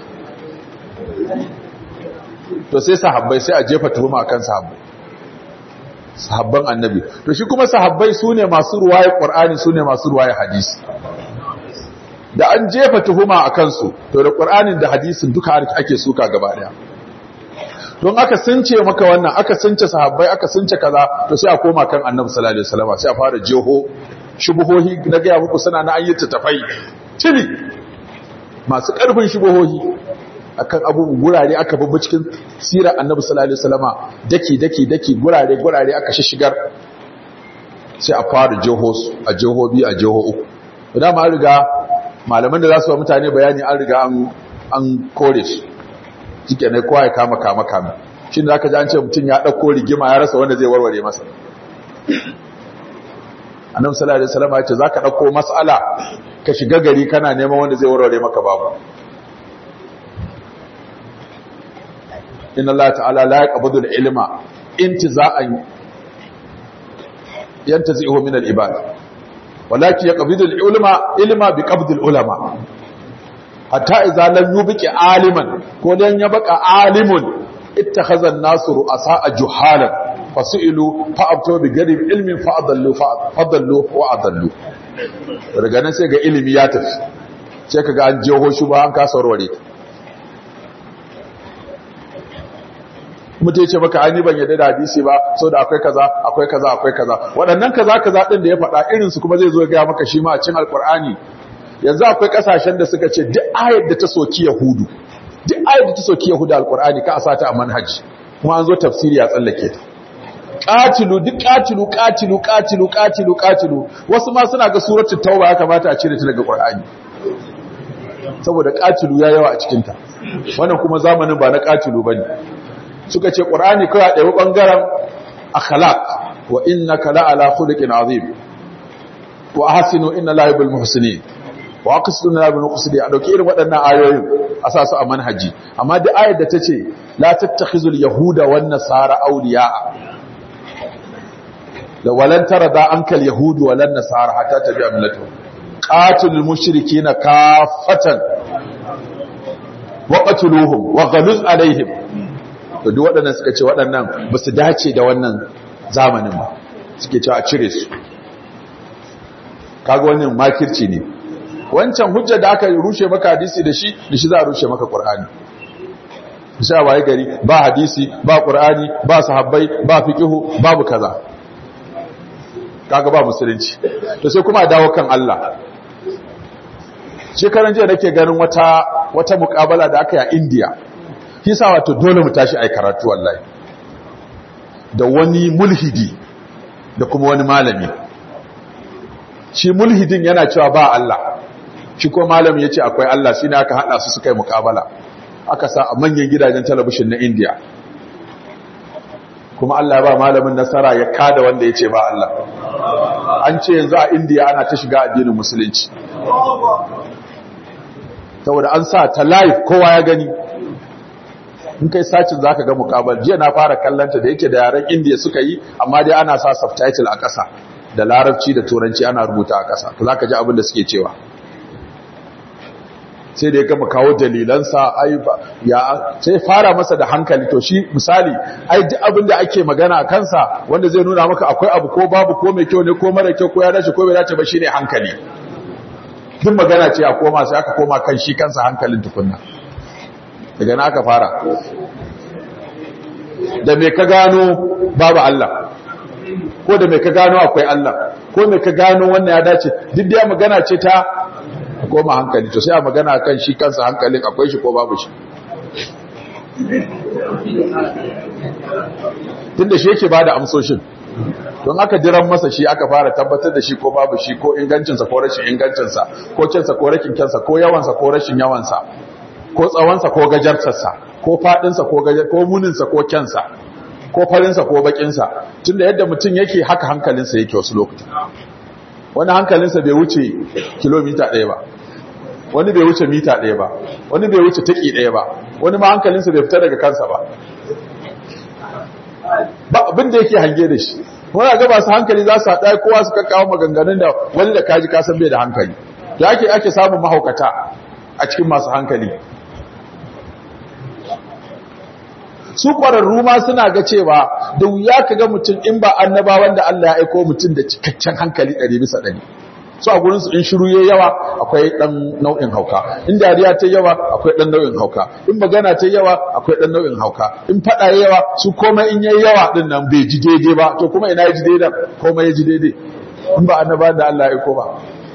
to sai sahabbai sai a jefa tuhuma akan sahabbai sahabban annabi to shi kuma sahabbai sune masu ruwaye qur'ani sune masu ruwaye hadisi da an jefa tuhuma akan su to da qur'anin da hadisin duka ake suka gaba daya don aka sunce maka wannan aka sunce sahabbai aka sunce kaza to sai a koma kan annabi sallallahu alaihi wasallam sai a fara jeho shubuhohi na ga muku suna na ayyata tafai tili masu karfin shubuhohi akan abubuwan gurare aka babu cikin sirar annabi sallallahu alaihi wasallama daki daki daki gurare gurare aka shishigar sai a fara jeho a jeho bi a jeho uku idan ma riga malaman da za su wa mutane bayani an riga an an kore shi shike ne kowa ya kama kama kama shi ne zaka ji an ce mutum ya dauko rigima ya rasa wanda zai warware masa annabi sallallahu alaihi wasallama ya ce zaka dauko mas'ala ka shiga gari kana neman wanda zai warware maka babu inna Allah ta'ala la yaqbidu al-ilma intiza'an yantazi'uhu min al-ibad walakin yaqbidu al-ilma ilma bi qabd al-ulama hatta idza lam yubqi aliman ko dan ya baka alimun ittakhadha an-nasu ru'asa'a juhalan fasu'ilu fa'abtu bi ghairi ilmin fa'adallu fa'adallu wa adallu daga nan sai ga ilimi ya tafi sai kaga an jeho shi ba an kasa warware mutum ya ce maka an yi ban yadda da hadisi ba sau da akwai kaza akwai kaza akwai kaza waɗannan kaza kaza ɗin da ya faɗa irinsu kuma zai zo ya gaya maka shi ma a cin alƙur'ani yanzu akwai ƙasashen da suka ce duk ayar da ta soki yahudu duk ayar da ta soki yahudu alƙur'ani ka a sata a manhaji kuma an zo tafsiri a tsallake ta ƙatilu duk ƙatilu ƙatilu ƙatilu ƙatilu ƙatilu wasu ma suna ga suratul tauba ya kamata a cire ta daga ƙur'ani saboda ƙatilu ya yawa a cikinta wannan kuma zamanin ba na ƙatilu bane suka ce ƙur'ani kawai ɗaya ɓangaren akhlaq wa innaka la'ala khuluqin azim wa ahsinu inna la yuhibbul muhsinin wa aqsidu la yuhibbul muqsitin a dauki irin waɗannan ayoyin a sa su a manhaji amma da ayar da tace la tattakhizul yahuda wan nasara awliya'a da walan tarada ankal yahudu walan nasara hatta tabi'a millatuhum qatilul mushrikeena kaffatan wa qatluhum wa ghaluz alaihim to duk waɗannan suka ce waɗannan ba su dace da wannan zamanin ba suke cewa a cire su kaga wannan makirci ne wancan hujja da aka rushe maka hadisi da shi da shi za a rushe maka qur'ani sai waye gari ba hadisi ba qur'ani ba sahabbai ba fiqhu babu kaza kaga ba musulunci to sai kuma a dawo kan Allah shekaran jiya nake ganin wata wata muƙabala da aka yi a India kisa wato dole mu tashi ai karatu wallahi da wani mulhidi da kuma wani malami shi mulhidin yana cewa ba Allah shi ko malami yace akwai Allah shine aka hada su suka yi muƙabala aka sa a manyan gidajen talabishin na India kuma Allah ya ba malamin nasara ya kada wanda yace ba Allah an ce yanzu a India ana ta shiga addinin musulunci saboda an sa ta live kowa ya gani in kai sacin zaka ga mukabal jiya na fara kallanta da yake da yaren indiya suka yi amma dai ana sa subtitle a ƙasa da larabci da turanci ana rubuta a ƙasa to zaka ji abin da suke cewa sai da ya gama kawo dalilansa ai ba ya sai fara masa da hankali to shi misali ai duk abin da ake magana a kansa wanda zai nuna maka akwai abu ko babu ko mai kyau ne ko mara kyau ko ya dace ko bai dace ba shine hankali duk magana ce a koma sai aka koma kan shi kansa hankalin tukunna daga na aka fara da mai ka gano babu Allah ko da mai ka gano akwai Allah ko mai ka gano wannan ya dace duk da magana ce ta koma hankali to sai a magana kan shi kansa hankalin akwai shi ko babu shi tun da shi yake ba da amsoshin don aka diran masa shi aka fara tabbatar da shi ko babu shi ko ingancinsa ko rashin ingancinsa ko kyansa ko rashin kyansa ko yawansa ko rashin yawansa ko tsawonsa ko gajartarsa ko faɗinsa ko gajar ko muninsa ko kyansa ko farinsa ko bakinsa tunda yadda mutum yake haka hankalinsa yake wasu lokuta wani hankalinsa bai wuce kilomita ɗaya ba wani bai wuce mita ɗaya ba wani bai wuce taƙi ɗaya ba wani ma hankalinsa bai fita daga kansa ba ba abin da yake hange da shi wani ga masu hankali za su haɗa kowa su kakkawo maganganun da wani da kaji kasan bai da hankali da ake ake samun mahaukata a cikin masu hankali su ƙwararru ma suna ga cewa da wuya ka ga mutum in ba annaba wanda Allah ya aiko mutum da cikakken hankali ɗari bisa ɗari su a gurinsu in shiru ya yawa akwai ɗan nau'in hauka in dariya ta yawa akwai ɗan nau'in hauka in magana ta yawa akwai ɗan nau'in hauka in faɗa ya yawa su komai in yayi yawa ɗin nan bai ji daidai ba to kuma ina ya ji daidai komai ya ji daidai in ba annaba da Allah ya aiko ba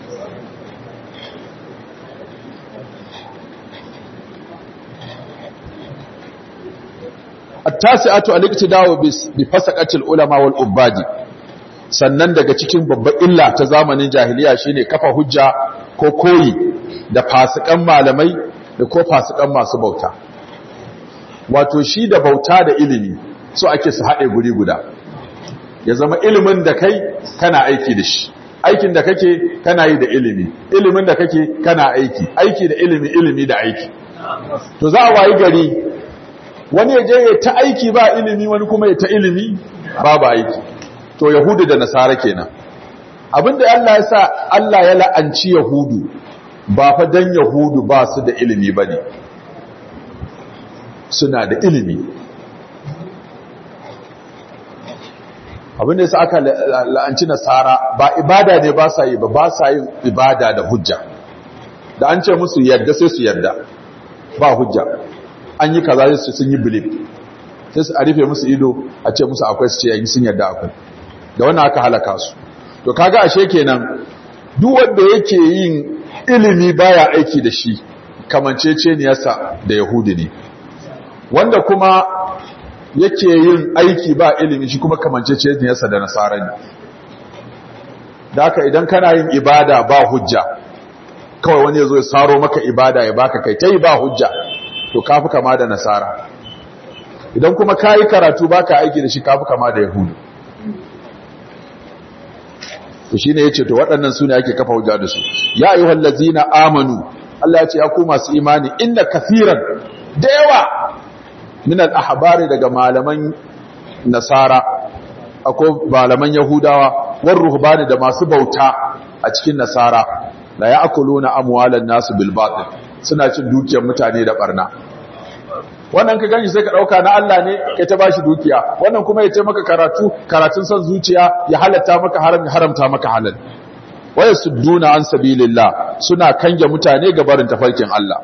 التاسعة الاقتداء بفسقة العلماء والعباد sannan daga cikin babbar illa ta zamanin jahiliya shine kafa hujja ko koyi da fasikan malamai da ko fasikan masu bauta wato shi da bauta da ilimi so ake su haɗe guri guda ya zama ilimin da kai kana aiki da shi aikin da kake kana yi da ilimi ilimin da kake kana aiki aiki da ilimi ilimi da aiki to za a wayi gari wani ya je ya ta aiki ba ilimi wani kuma ya ta ilimi babu aiki to yahudu da nasara kenan abinda Allah ya sa Allah ya la'anci yahudu ba fa dan yahudu ba su da ilimi bane suna da ilimi abinda yasa aka la'anci nasara ba ibada ne ba sa yi ba ba sa yin ibada da hujja da an ce musu yadda sai su yadda ba hujja an yi kaza sai sun yi belief sai su arife musu ido a ce musu akwai su ce yayi sun yadda akwai da wannan aka halaka su to kaga ashe kenan duk wanda yake yin ilimi baya aiki da shi kamanceceniyarsa da yahudi ne wanda kuma yake yin aiki ba ilimi shi kuma kamanceceniyarsa da nasara ne da haka idan kana yin ibada ba hujja kawai wani ya zo ya saro maka ibada ya baka kai ta yi ba hujja to kafi kama da nasara idan kuma ka yi karatu baka aiki da shi kafi kama da yahudu to shi ne ya ce to waɗannan su ne ake kafa hujja da su ya yi wallazi na amanu Allah ya ce ya ku masu imani inda kafiran da yawa minal ahbari daga malaman nasara akwai malaman yahudawa war ruhbani da masu bauta a cikin nasara la ya'kuluna amwalan nasu bil batil suna cin dukiyar mutane da barna wannan ka gani sai ka dauka na Allah ne kai ta bashi dukiya wannan kuma ya ce maka karatu karatun san zuciya ya halatta maka haram ya haramta maka halal waya sudduna an sabilillah suna kange mutane ga barin tafarkin Allah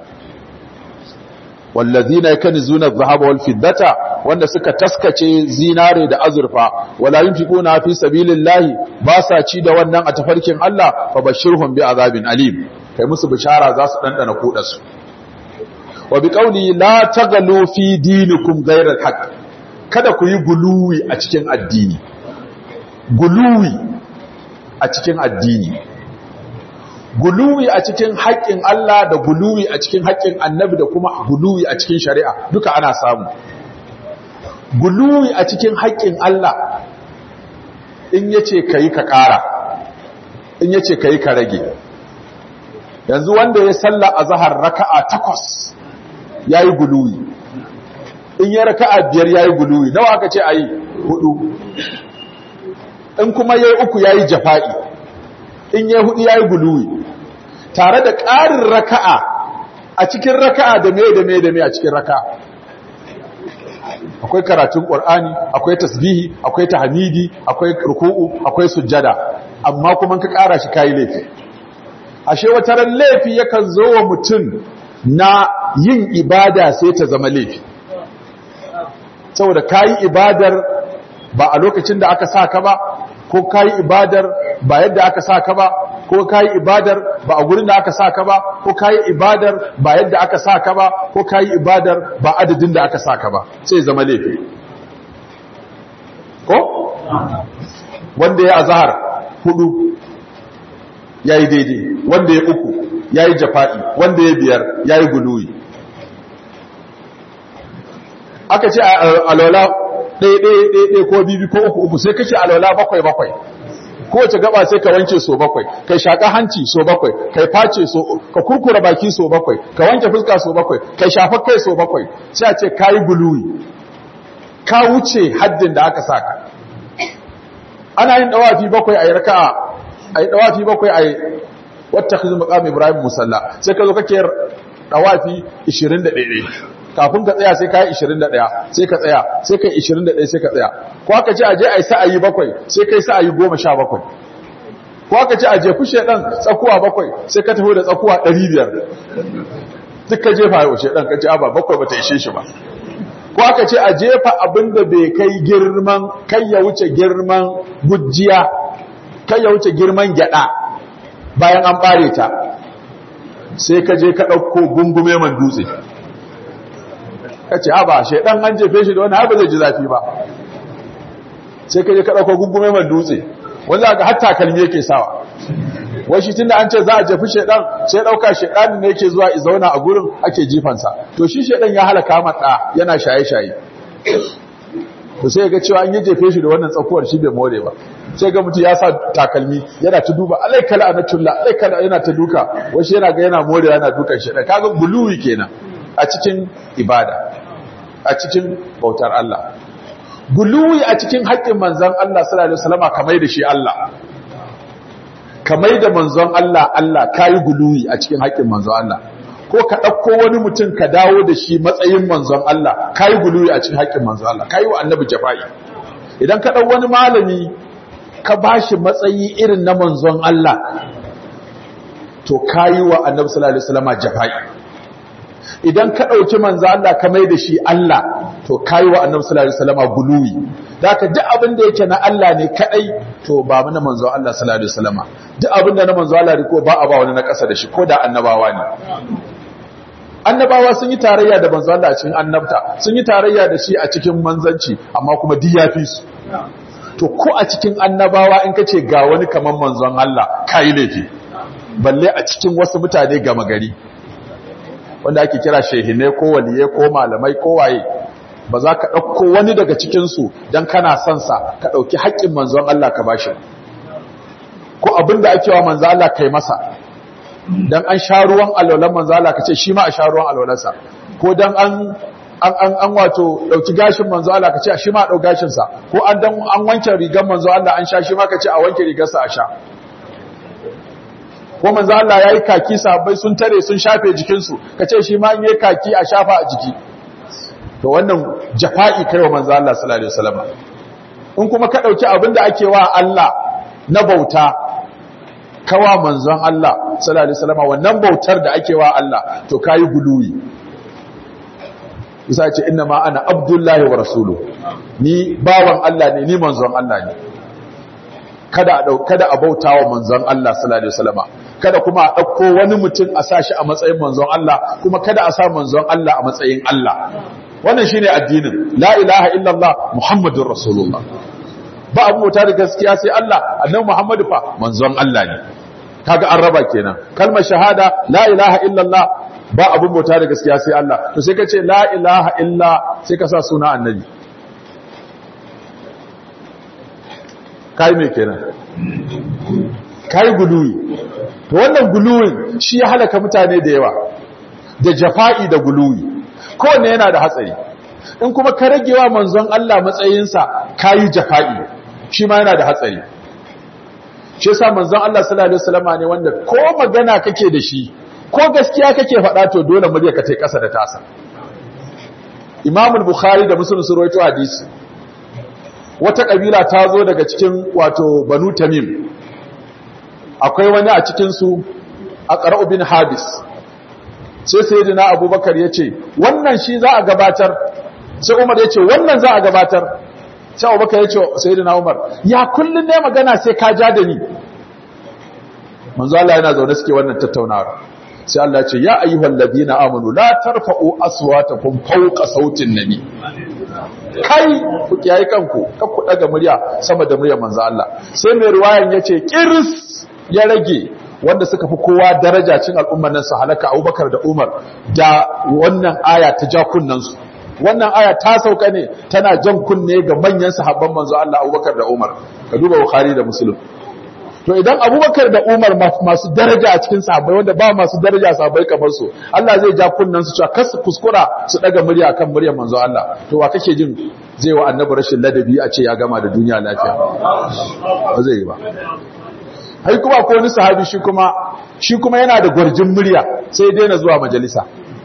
wallazina yakunzuna adh-dhahaba wal fiddata wanda suka taskace zinare da azurfa wala yunfiquna fi sabilillahi ba sa ci da wannan a tafarkin Allah fa bashirhum bi azabin alim kai musu bishara za su dandana kuda su wa bi qawli la tagalu fi dinikum ghayra al-haqq kada ku yi guluwi a cikin addini guluwi a cikin addini guluwi a cikin haƙƙin Allah da guluwi a cikin haƙƙin annabi da kuma guluwi a cikin shari'a duka ana samu guluwi a cikin haƙƙin Allah in yace kai ka ƙara in yace kai ka rage yanzu wanda ya salla a zahar raka'a takwas yayi guluwi in ya raka'a biyar yayi guluwi nawa aka ce ayi hudu in kuma yayi uku yayi jafa'i in yayi hudu yayi guluwi tare da ƙarin raka'a a cikin raka'a da me da me da me a cikin raka'a akwai karatun ƙur'ani akwai tasbihi akwai tahmidi akwai ruku'u akwai sujjada amma kuma ka ƙara shi kai laifi ashe wata ran laifi yakan zo wa mutum na yin ibada sai ta zama laifi saboda kayi ibadar ba a lokacin da aka sa ka ba ko kayi ibadar ba yadda aka sa ka ba ko kayi ibadar ba a gurin da aka sa ka ba ko kayi ibadar ba yadda aka sa ka ba ko kayi ibadar ba adadin da aka sa ka ba sai zama laifi ko wanda ya azhar hudu yayi daidai wanda ya uku yayi jafa'i wanda ya biyar yayi guluwi aka ce alwala ɗaya ɗaya ɗaya ko bibi ko uku uku sai kace alwala bakwai bakwai kowace gaba sai ka wanke so bakwai kai shaka hanci so bakwai kai face so ka kurkura baki so bakwai ka wanke fuska so bakwai kai shafa kai so bakwai sai a ce kayi buluwi ka wuce haddin da aka saka ana yin dawafi bakwai ayi raka'a ayi dawafi bakwai ayi wattakhizu maqam ibrahim musalla sai ka zo kake dawafi 21 kafin ka tsaya sai ka yi 21 sai ka tsaya sai ka yi 21 sai ka tsaya ko aka ce aje ai sa'ayi bakwai sai kai sa'ayi 17 ko aka ce aje kushe dan tsakuwa bakwai sai ka taho da tsakuwa 500 duk ka jefa yau shedan ka ce aba bakwai bata ishe shi ba ko aka ce a jefa abinda bai kai girman kai ya wuce girman gujiya kai ya wuce girman gyada bayan an bare ta sai ka je ka dauko gungume man dutse ka ce ba shaidan an jefe shi da wani har ba zai ji zafi ba sai ka je ka ɗauko gungume man dutse wanda ga hatta kalmi yake sawa wai shi tunda an ce za a jefi shaidan sai ɗauka shaidan ne yake zuwa i zauna a gurin ake jifansa to shi shaidan ya halaka mata yana shaye-shaye to sai ga cewa an yi jefe shi da wannan tsakuwar shi bai more ba sai ga mutum ya sa takalmi yana ta duba alaikala anatullah alaikala yana ta duka wasu yana ga yana more yana dukan shaidan kaga buluwi kenan a cikin ibada a cikin bautar Allah guluwi a cikin haƙƙin manzon Allah sallallahu alaihi wasallam kamar da shi Allah kamar da manzon Allah Allah kai guluwi a cikin haƙƙin manzon Allah ko ka ɗauko wani mutum ka dawo da shi matsayin manzon Allah kai guluwi a cikin haƙƙin manzon Allah kai wa annabi jafa'i idan ka ɗau wani malami ka bashi matsayi irin na manzon Allah to kayi wa annabi sallallahu alaihi wasallam jafa'i idan ka dauki manzo Allah ka mai da shi Allah to kayi wa annabi sallallahu alaihi wasallam guluwi daka duk abin da yake na Allah ne kadai to ba mana manzo Allah sallallahu alaihi wasallam duk abin da na manzo Allah ne ko ba a ba wani na kasa da shi ko da annabawa ne annabawa sun yi tarayya da manzo Allah a cikin annabta sun yi tarayya da shi a cikin manzanci amma kuma duk yafi su to ko a cikin annabawa in kace ga wani kaman manzon Allah kai laifi balle a cikin wasu mutane gama gari wanda ake kira shehine ko waliye ko malamai ko waye ba za ka ɗauko wani daga cikinsu don kana son sa ka ɗauki haƙƙin manzon Allah ka bashi ko abin da ake wa manzon Allah kai masa don an sha ruwan alwalan manzon Allah ka ce shi ma a sha ruwan alwalansa ko don an an an an wato dauki gashin manzo Allah ka ce shi ma dau gashin sa ko an dan an wanke rigar manzo Allah an sha shi ma ka ce a wanke rigar sa a sha ko manzo Allah yayi kaki sahabbai sun tare sun shafe jikin su ka ce shi ma in yayi kaki a shafa a jiki to wannan jafa'i kai wa manzo Allah sallallahu alaihi wasallam in kuma ka dauki abin da ake wa Allah na bauta kawa manzon Allah sallallahu alaihi wasallam wannan bautar da ake wa Allah to kai guluwi isa ce inna ma ana abdullahi wa rasulu ni bawan Allah ne ni manzon Allah ne kada a dau kada a bautawa manzon Allah sallallahu alaihi wasallam kada kuma a dauko wani mutum a sashi a matsayin manzon Allah kuma kada a sa manzon Allah a matsayin Allah wannan shine addinin la ilaha illallah muhammadur rasulullah ba abu mota da gaskiya sai Allah annabi muhammadu fa manzon Allah ne kaga an raba kenan kalmar shahada la ilaha illallah ba abun bauta da gaskiya sai Allah to sai ka ce la ilaha illa sai ka sa suna annabi kai me kenan kai guluwi to wannan guluwin shi ya halaka mutane da yawa da jafa'i da guluwi kowanne yana da hatsari in kuma ka ragewa manzon Allah matsayinsa kayi jafa'i shi ma yana da hatsari shi yasa manzon Allah sallallahu alaihi wasallam ne wanda ko magana kake da shi ko gaskiya kake faɗa to dole murya ka tai ƙasa da tasa Imam al-Bukhari da Muslim sun rawaito hadisi wata kabila ta zo daga cikin wato Banu Tamim akwai wani a cikin su Aqra bin Habis sai sayyidina Abubakar yace wannan shi za a gabatar sai Umar yace wannan za a gabatar sai Abubakar yace sayyidina Umar ya kullun ne magana sai ka ja da ni manzo Allah yana zaune suke wannan tattaunawa sai Allah ce ya ayyuhal ladina amanu la tarfa'u aswatakum fawqa sautin nabi kai ku kiyaye kanku kar ku daga murya sama da muryar manzo Allah sai mai riwayan yace kiris ya rage wanda suka fi kowa daraja cin al'umman nan su halaka Abubakar da Umar da wannan aya ta ja kunnan su wannan aya ta sauka ne tana jan kunne ga manyan sahabban manzo Allah Abubakar da Umar ka duba Bukhari da Muslim to idan abubakar da umar masu daraja a cikin sahabbai wanda ba masu daraja sahabbai kamar su Allah zai ja kunnan su cewa kasu kuskura su daga murya kan muryar manzo Allah to wa kake jin zai wa annabi rashin ladabi a ce ya gama da duniya lafiya ba zai yi ba hai kuma ko wani sahabi shi kuma shi kuma yana da gwarjin murya sai daina zuwa majalisa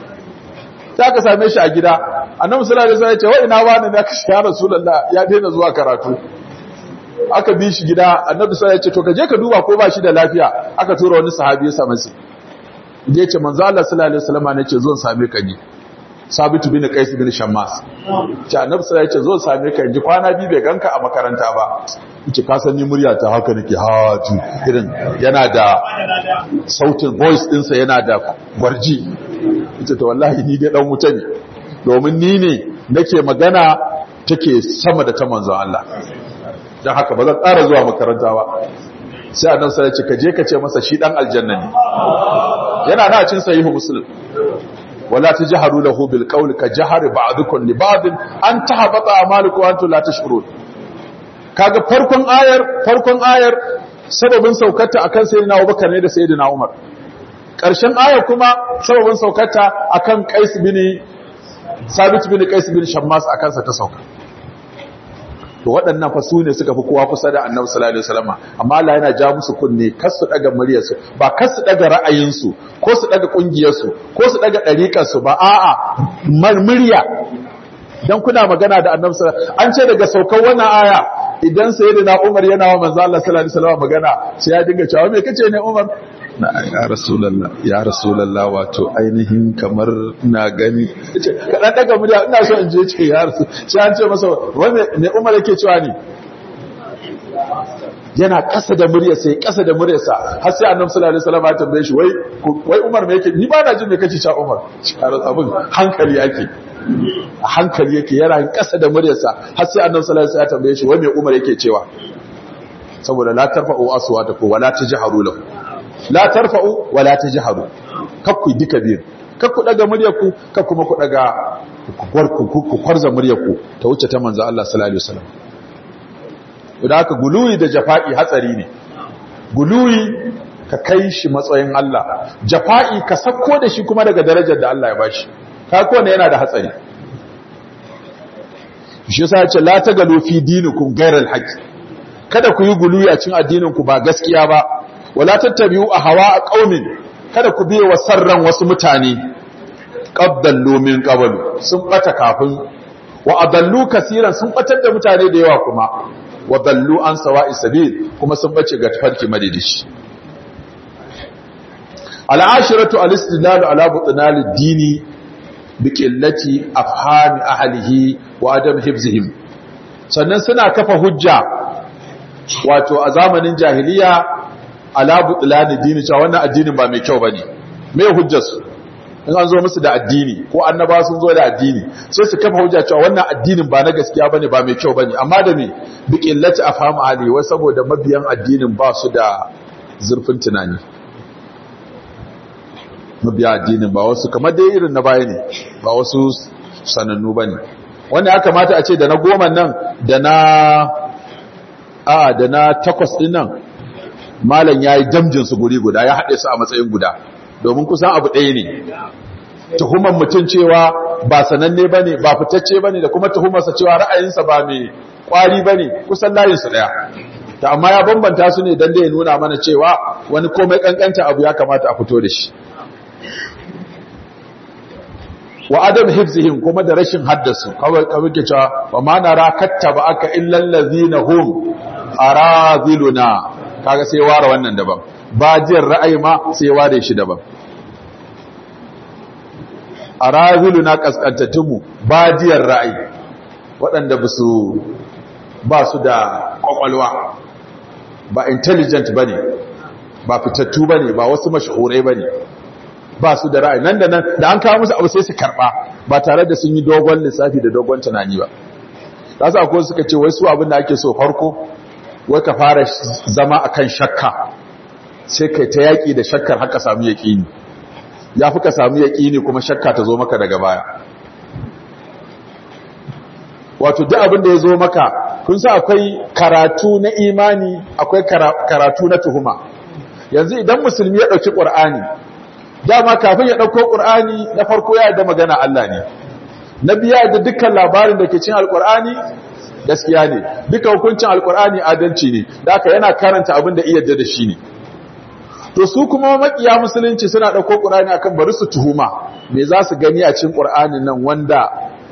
ta ka same shi a gida annabi sallallahu alaihi wasallam ya ce wa ina wani ne ka shi ya rasulullah ya daina zuwa karatu aka bi shi gida annabi sai ya ce to ka je ka duba ko ba shi da lafiya aka tura wani sahabi ya same shi ya ce manzo Allah sallallahu alaihi wasallam ne ce zo same ka ni sabitu bin qais bin shammas ce annabi sai ya ce zo same ka ji kwana bi bai ganka a makaranta ba yace ka san ni murya ta haka nake ha ji irin yana da sautin voice dinsa yana da gwarji yace to wallahi ni dai dan wuta ne domin ni ne nake magana take sama da ta manzon Allah don haka ba zan ƙara zuwa makaranta ba sai a nan sai ce ka je ka ce masa shi ɗan aljanna ne yana na cin sahihu muslim wala tajharu lahu bil qawli ka jahari ba'dukum li ba'd an tahbata amalukum wa antum la tashurun kaga farkon ayar farkon ayar sababin saukarta akan sayyidina Abubakar ne da sayyidina Umar ƙarshen ayar kuma sababin saukarta akan Qais bin Sabit bin Qais bin Shammas akan sa ta sauka to waɗannan fa su ne suka fi kowa kusa da annabi sallallahu alaihi wasallam amma Allah yana ja musu kunne kar su daga muryarsu ba kar su daga ra'ayinsu ko su daga kungiyarsu ko su daga ɗariƙarsu ba a'a murya dan kuna magana da annabi sallallahu an ce daga saukar wannan aya idan sayyidina Umar yana wa manzo Allah sallallahu alaihi wasallam magana sai ya dinga cewa me kace ne Umar na ya rasulallah ya rasulallah wato ainihin kamar na gani kaɗan daga murya ina so in je ce ya rasu sai an ce masa wani ne umar yake cewa ne yana ƙasa da muryarsa ya ƙasa da muryarsa har sai annabi sallallahu alaihi wasallam ya tambaye shi wai wai umar me yake ni ba na jin me kace cewa umar abin hankali yake a hankali yake yana ƙasa da muryarsa har sai annabi sallallahu alaihi wasallam ya tambaye shi wai me umar yake cewa saboda la tarfa'u aswatakum wala tajharu lahu la tarfa'u wala tajharu kakku duka biyu kakku daga muryarku kakku kuma ku daga ku ku kwarza muryarku ta wuce ta manzo Allah sallallahu alaihi wasallam idan aka guluyi da jafa'i hatsari ne guluyi ka kai shi matsayin Allah jafa'i ka sako da shi kuma daga darajar da Allah ya bashi ka ko ne yana da hatsari shi yasa ya ce la tagalu fi dinikum ghayral haqq kada ku yi guluyi a cikin addinin ku ba gaskiya ba wala tattabi'u ahwa qaumin kada ku biye wa sarran wasu mutane qaddallu min qablu sun bata kafin wa adallu kaseeran sun batar da mutane da yawa kuma wa dallu an sawa'i sabil kuma sun bace ga tafarki madidishi al'ashiratu al-istidlal ala butnal ad-dini bi qillati afhami ahlihi wa adam hifzihim sannan suna kafa hujja wato a zamanin jahiliya ala butlan ad-dini cewa wannan addinin ba mai kyau bane me hujjar su in an zo musu da addini ko annaba sun zo da addini sai su kafa hujja cewa wannan addinin ba na gaskiya bane ba mai kyau bane amma da me bi qillati afham ali wai saboda mabiyan addinin ba su da zurfin tunani mabiya addinin ba wasu kamar dai irin na baya ne ba wasu sanannu bane wanda ya kamata a ce da na goma nan da na a da na takwas din nan malam yayi damjin su guri guda ya haɗe su a matsayin guda domin kusan abu ɗaya ne tuhumar mutum cewa ba sananne ba ne ba fitacce ba ne da kuma tuhumarsa cewa ra'ayinsa ba mai ƙwari ba ne kusan layinsu ɗaya ta amma ya bambanta su ne don da ya nuna mana cewa wani komai ƙanƙanta abu ya kamata a fito da shi wa adam hifzihim kuma da rashin haddasu kawai kawai ke cewa wa ma nara kattaba aka illal ladzina hum araziluna kaga sai ware wannan daban bajiyar ra'ayi ma sai ware shi daban a razilu na kaskantattunmu bajiyar ra'ayi waɗanda ba su ba su da ƙwaƙwalwa ba intelligent ba ne ba fitattu ba ne ba wasu mashahurai ba ne ba su da ra'ayi nan da nan da an kawo musu abu sai su karɓa ba tare da sun yi dogon lissafi da dogon tunani ba ta su akwai suka ce wai su abin da ake so farko wai ka fara zama akan shakka sai kai ta yaƙi da shakkar haka samu yaƙini ya fi ka samu yaƙini kuma shakka ta zo maka daga baya wato duk abin da ya zo maka kun sa akwai karatu na imani akwai karatu na tuhuma yanzu idan musulmi ya ɗauki ƙur'ani dama kafin ya ɗauko ƙur'ani na farko ya da magana Allah ne na biya da dukkan labarin da ke cin alƙur'ani gaskiya ne duka hukuncin alƙur'ani adalci ne da aka yana karanta abin da iya da shi ne to su kuma makiya musulunci suna ɗauko ƙur'ani akan bari su tuhuma me za su gani a cikin ƙur'ani nan wanda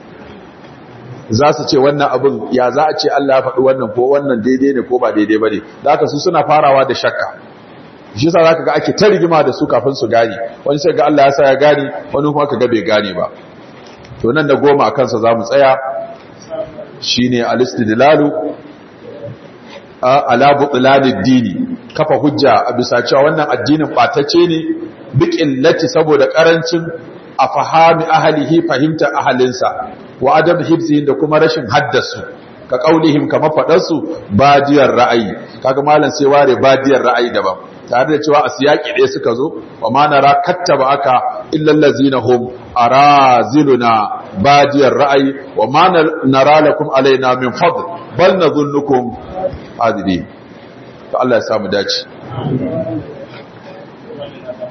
za su ce wannan abin ya za a ce Allah ya faɗi wannan ko wannan daidai ne ko ba daidai ba ne da haka su suna farawa da shakka shi yasa zaka ga ake ta rigima da su kafin su gane wani sai ga Allah ya sa ya gane wani kuma kaga bai gane ba to nan da goma a kansa za mu tsaya shine al-istidlalu ala butlanid dini kafa hujja a bisa cewa wannan addinin batacce ne biqillati saboda karancin a fahami ahlihi fahimta ahalinsa wa adam hibzihin da kuma rashin haddasu ka kaulihim kama fadarsu badiyar ra'ayi kaga malam sai ware badiyar ra'ayi daban tare da cewa a siyaki ɗaya suka zo wa ma nara kattaba aka illa allazina hum araziluna badiyar ra'ayi wa ma nara lakum alaina min fadl bal nadhunnukum adili to Allah ya samu dace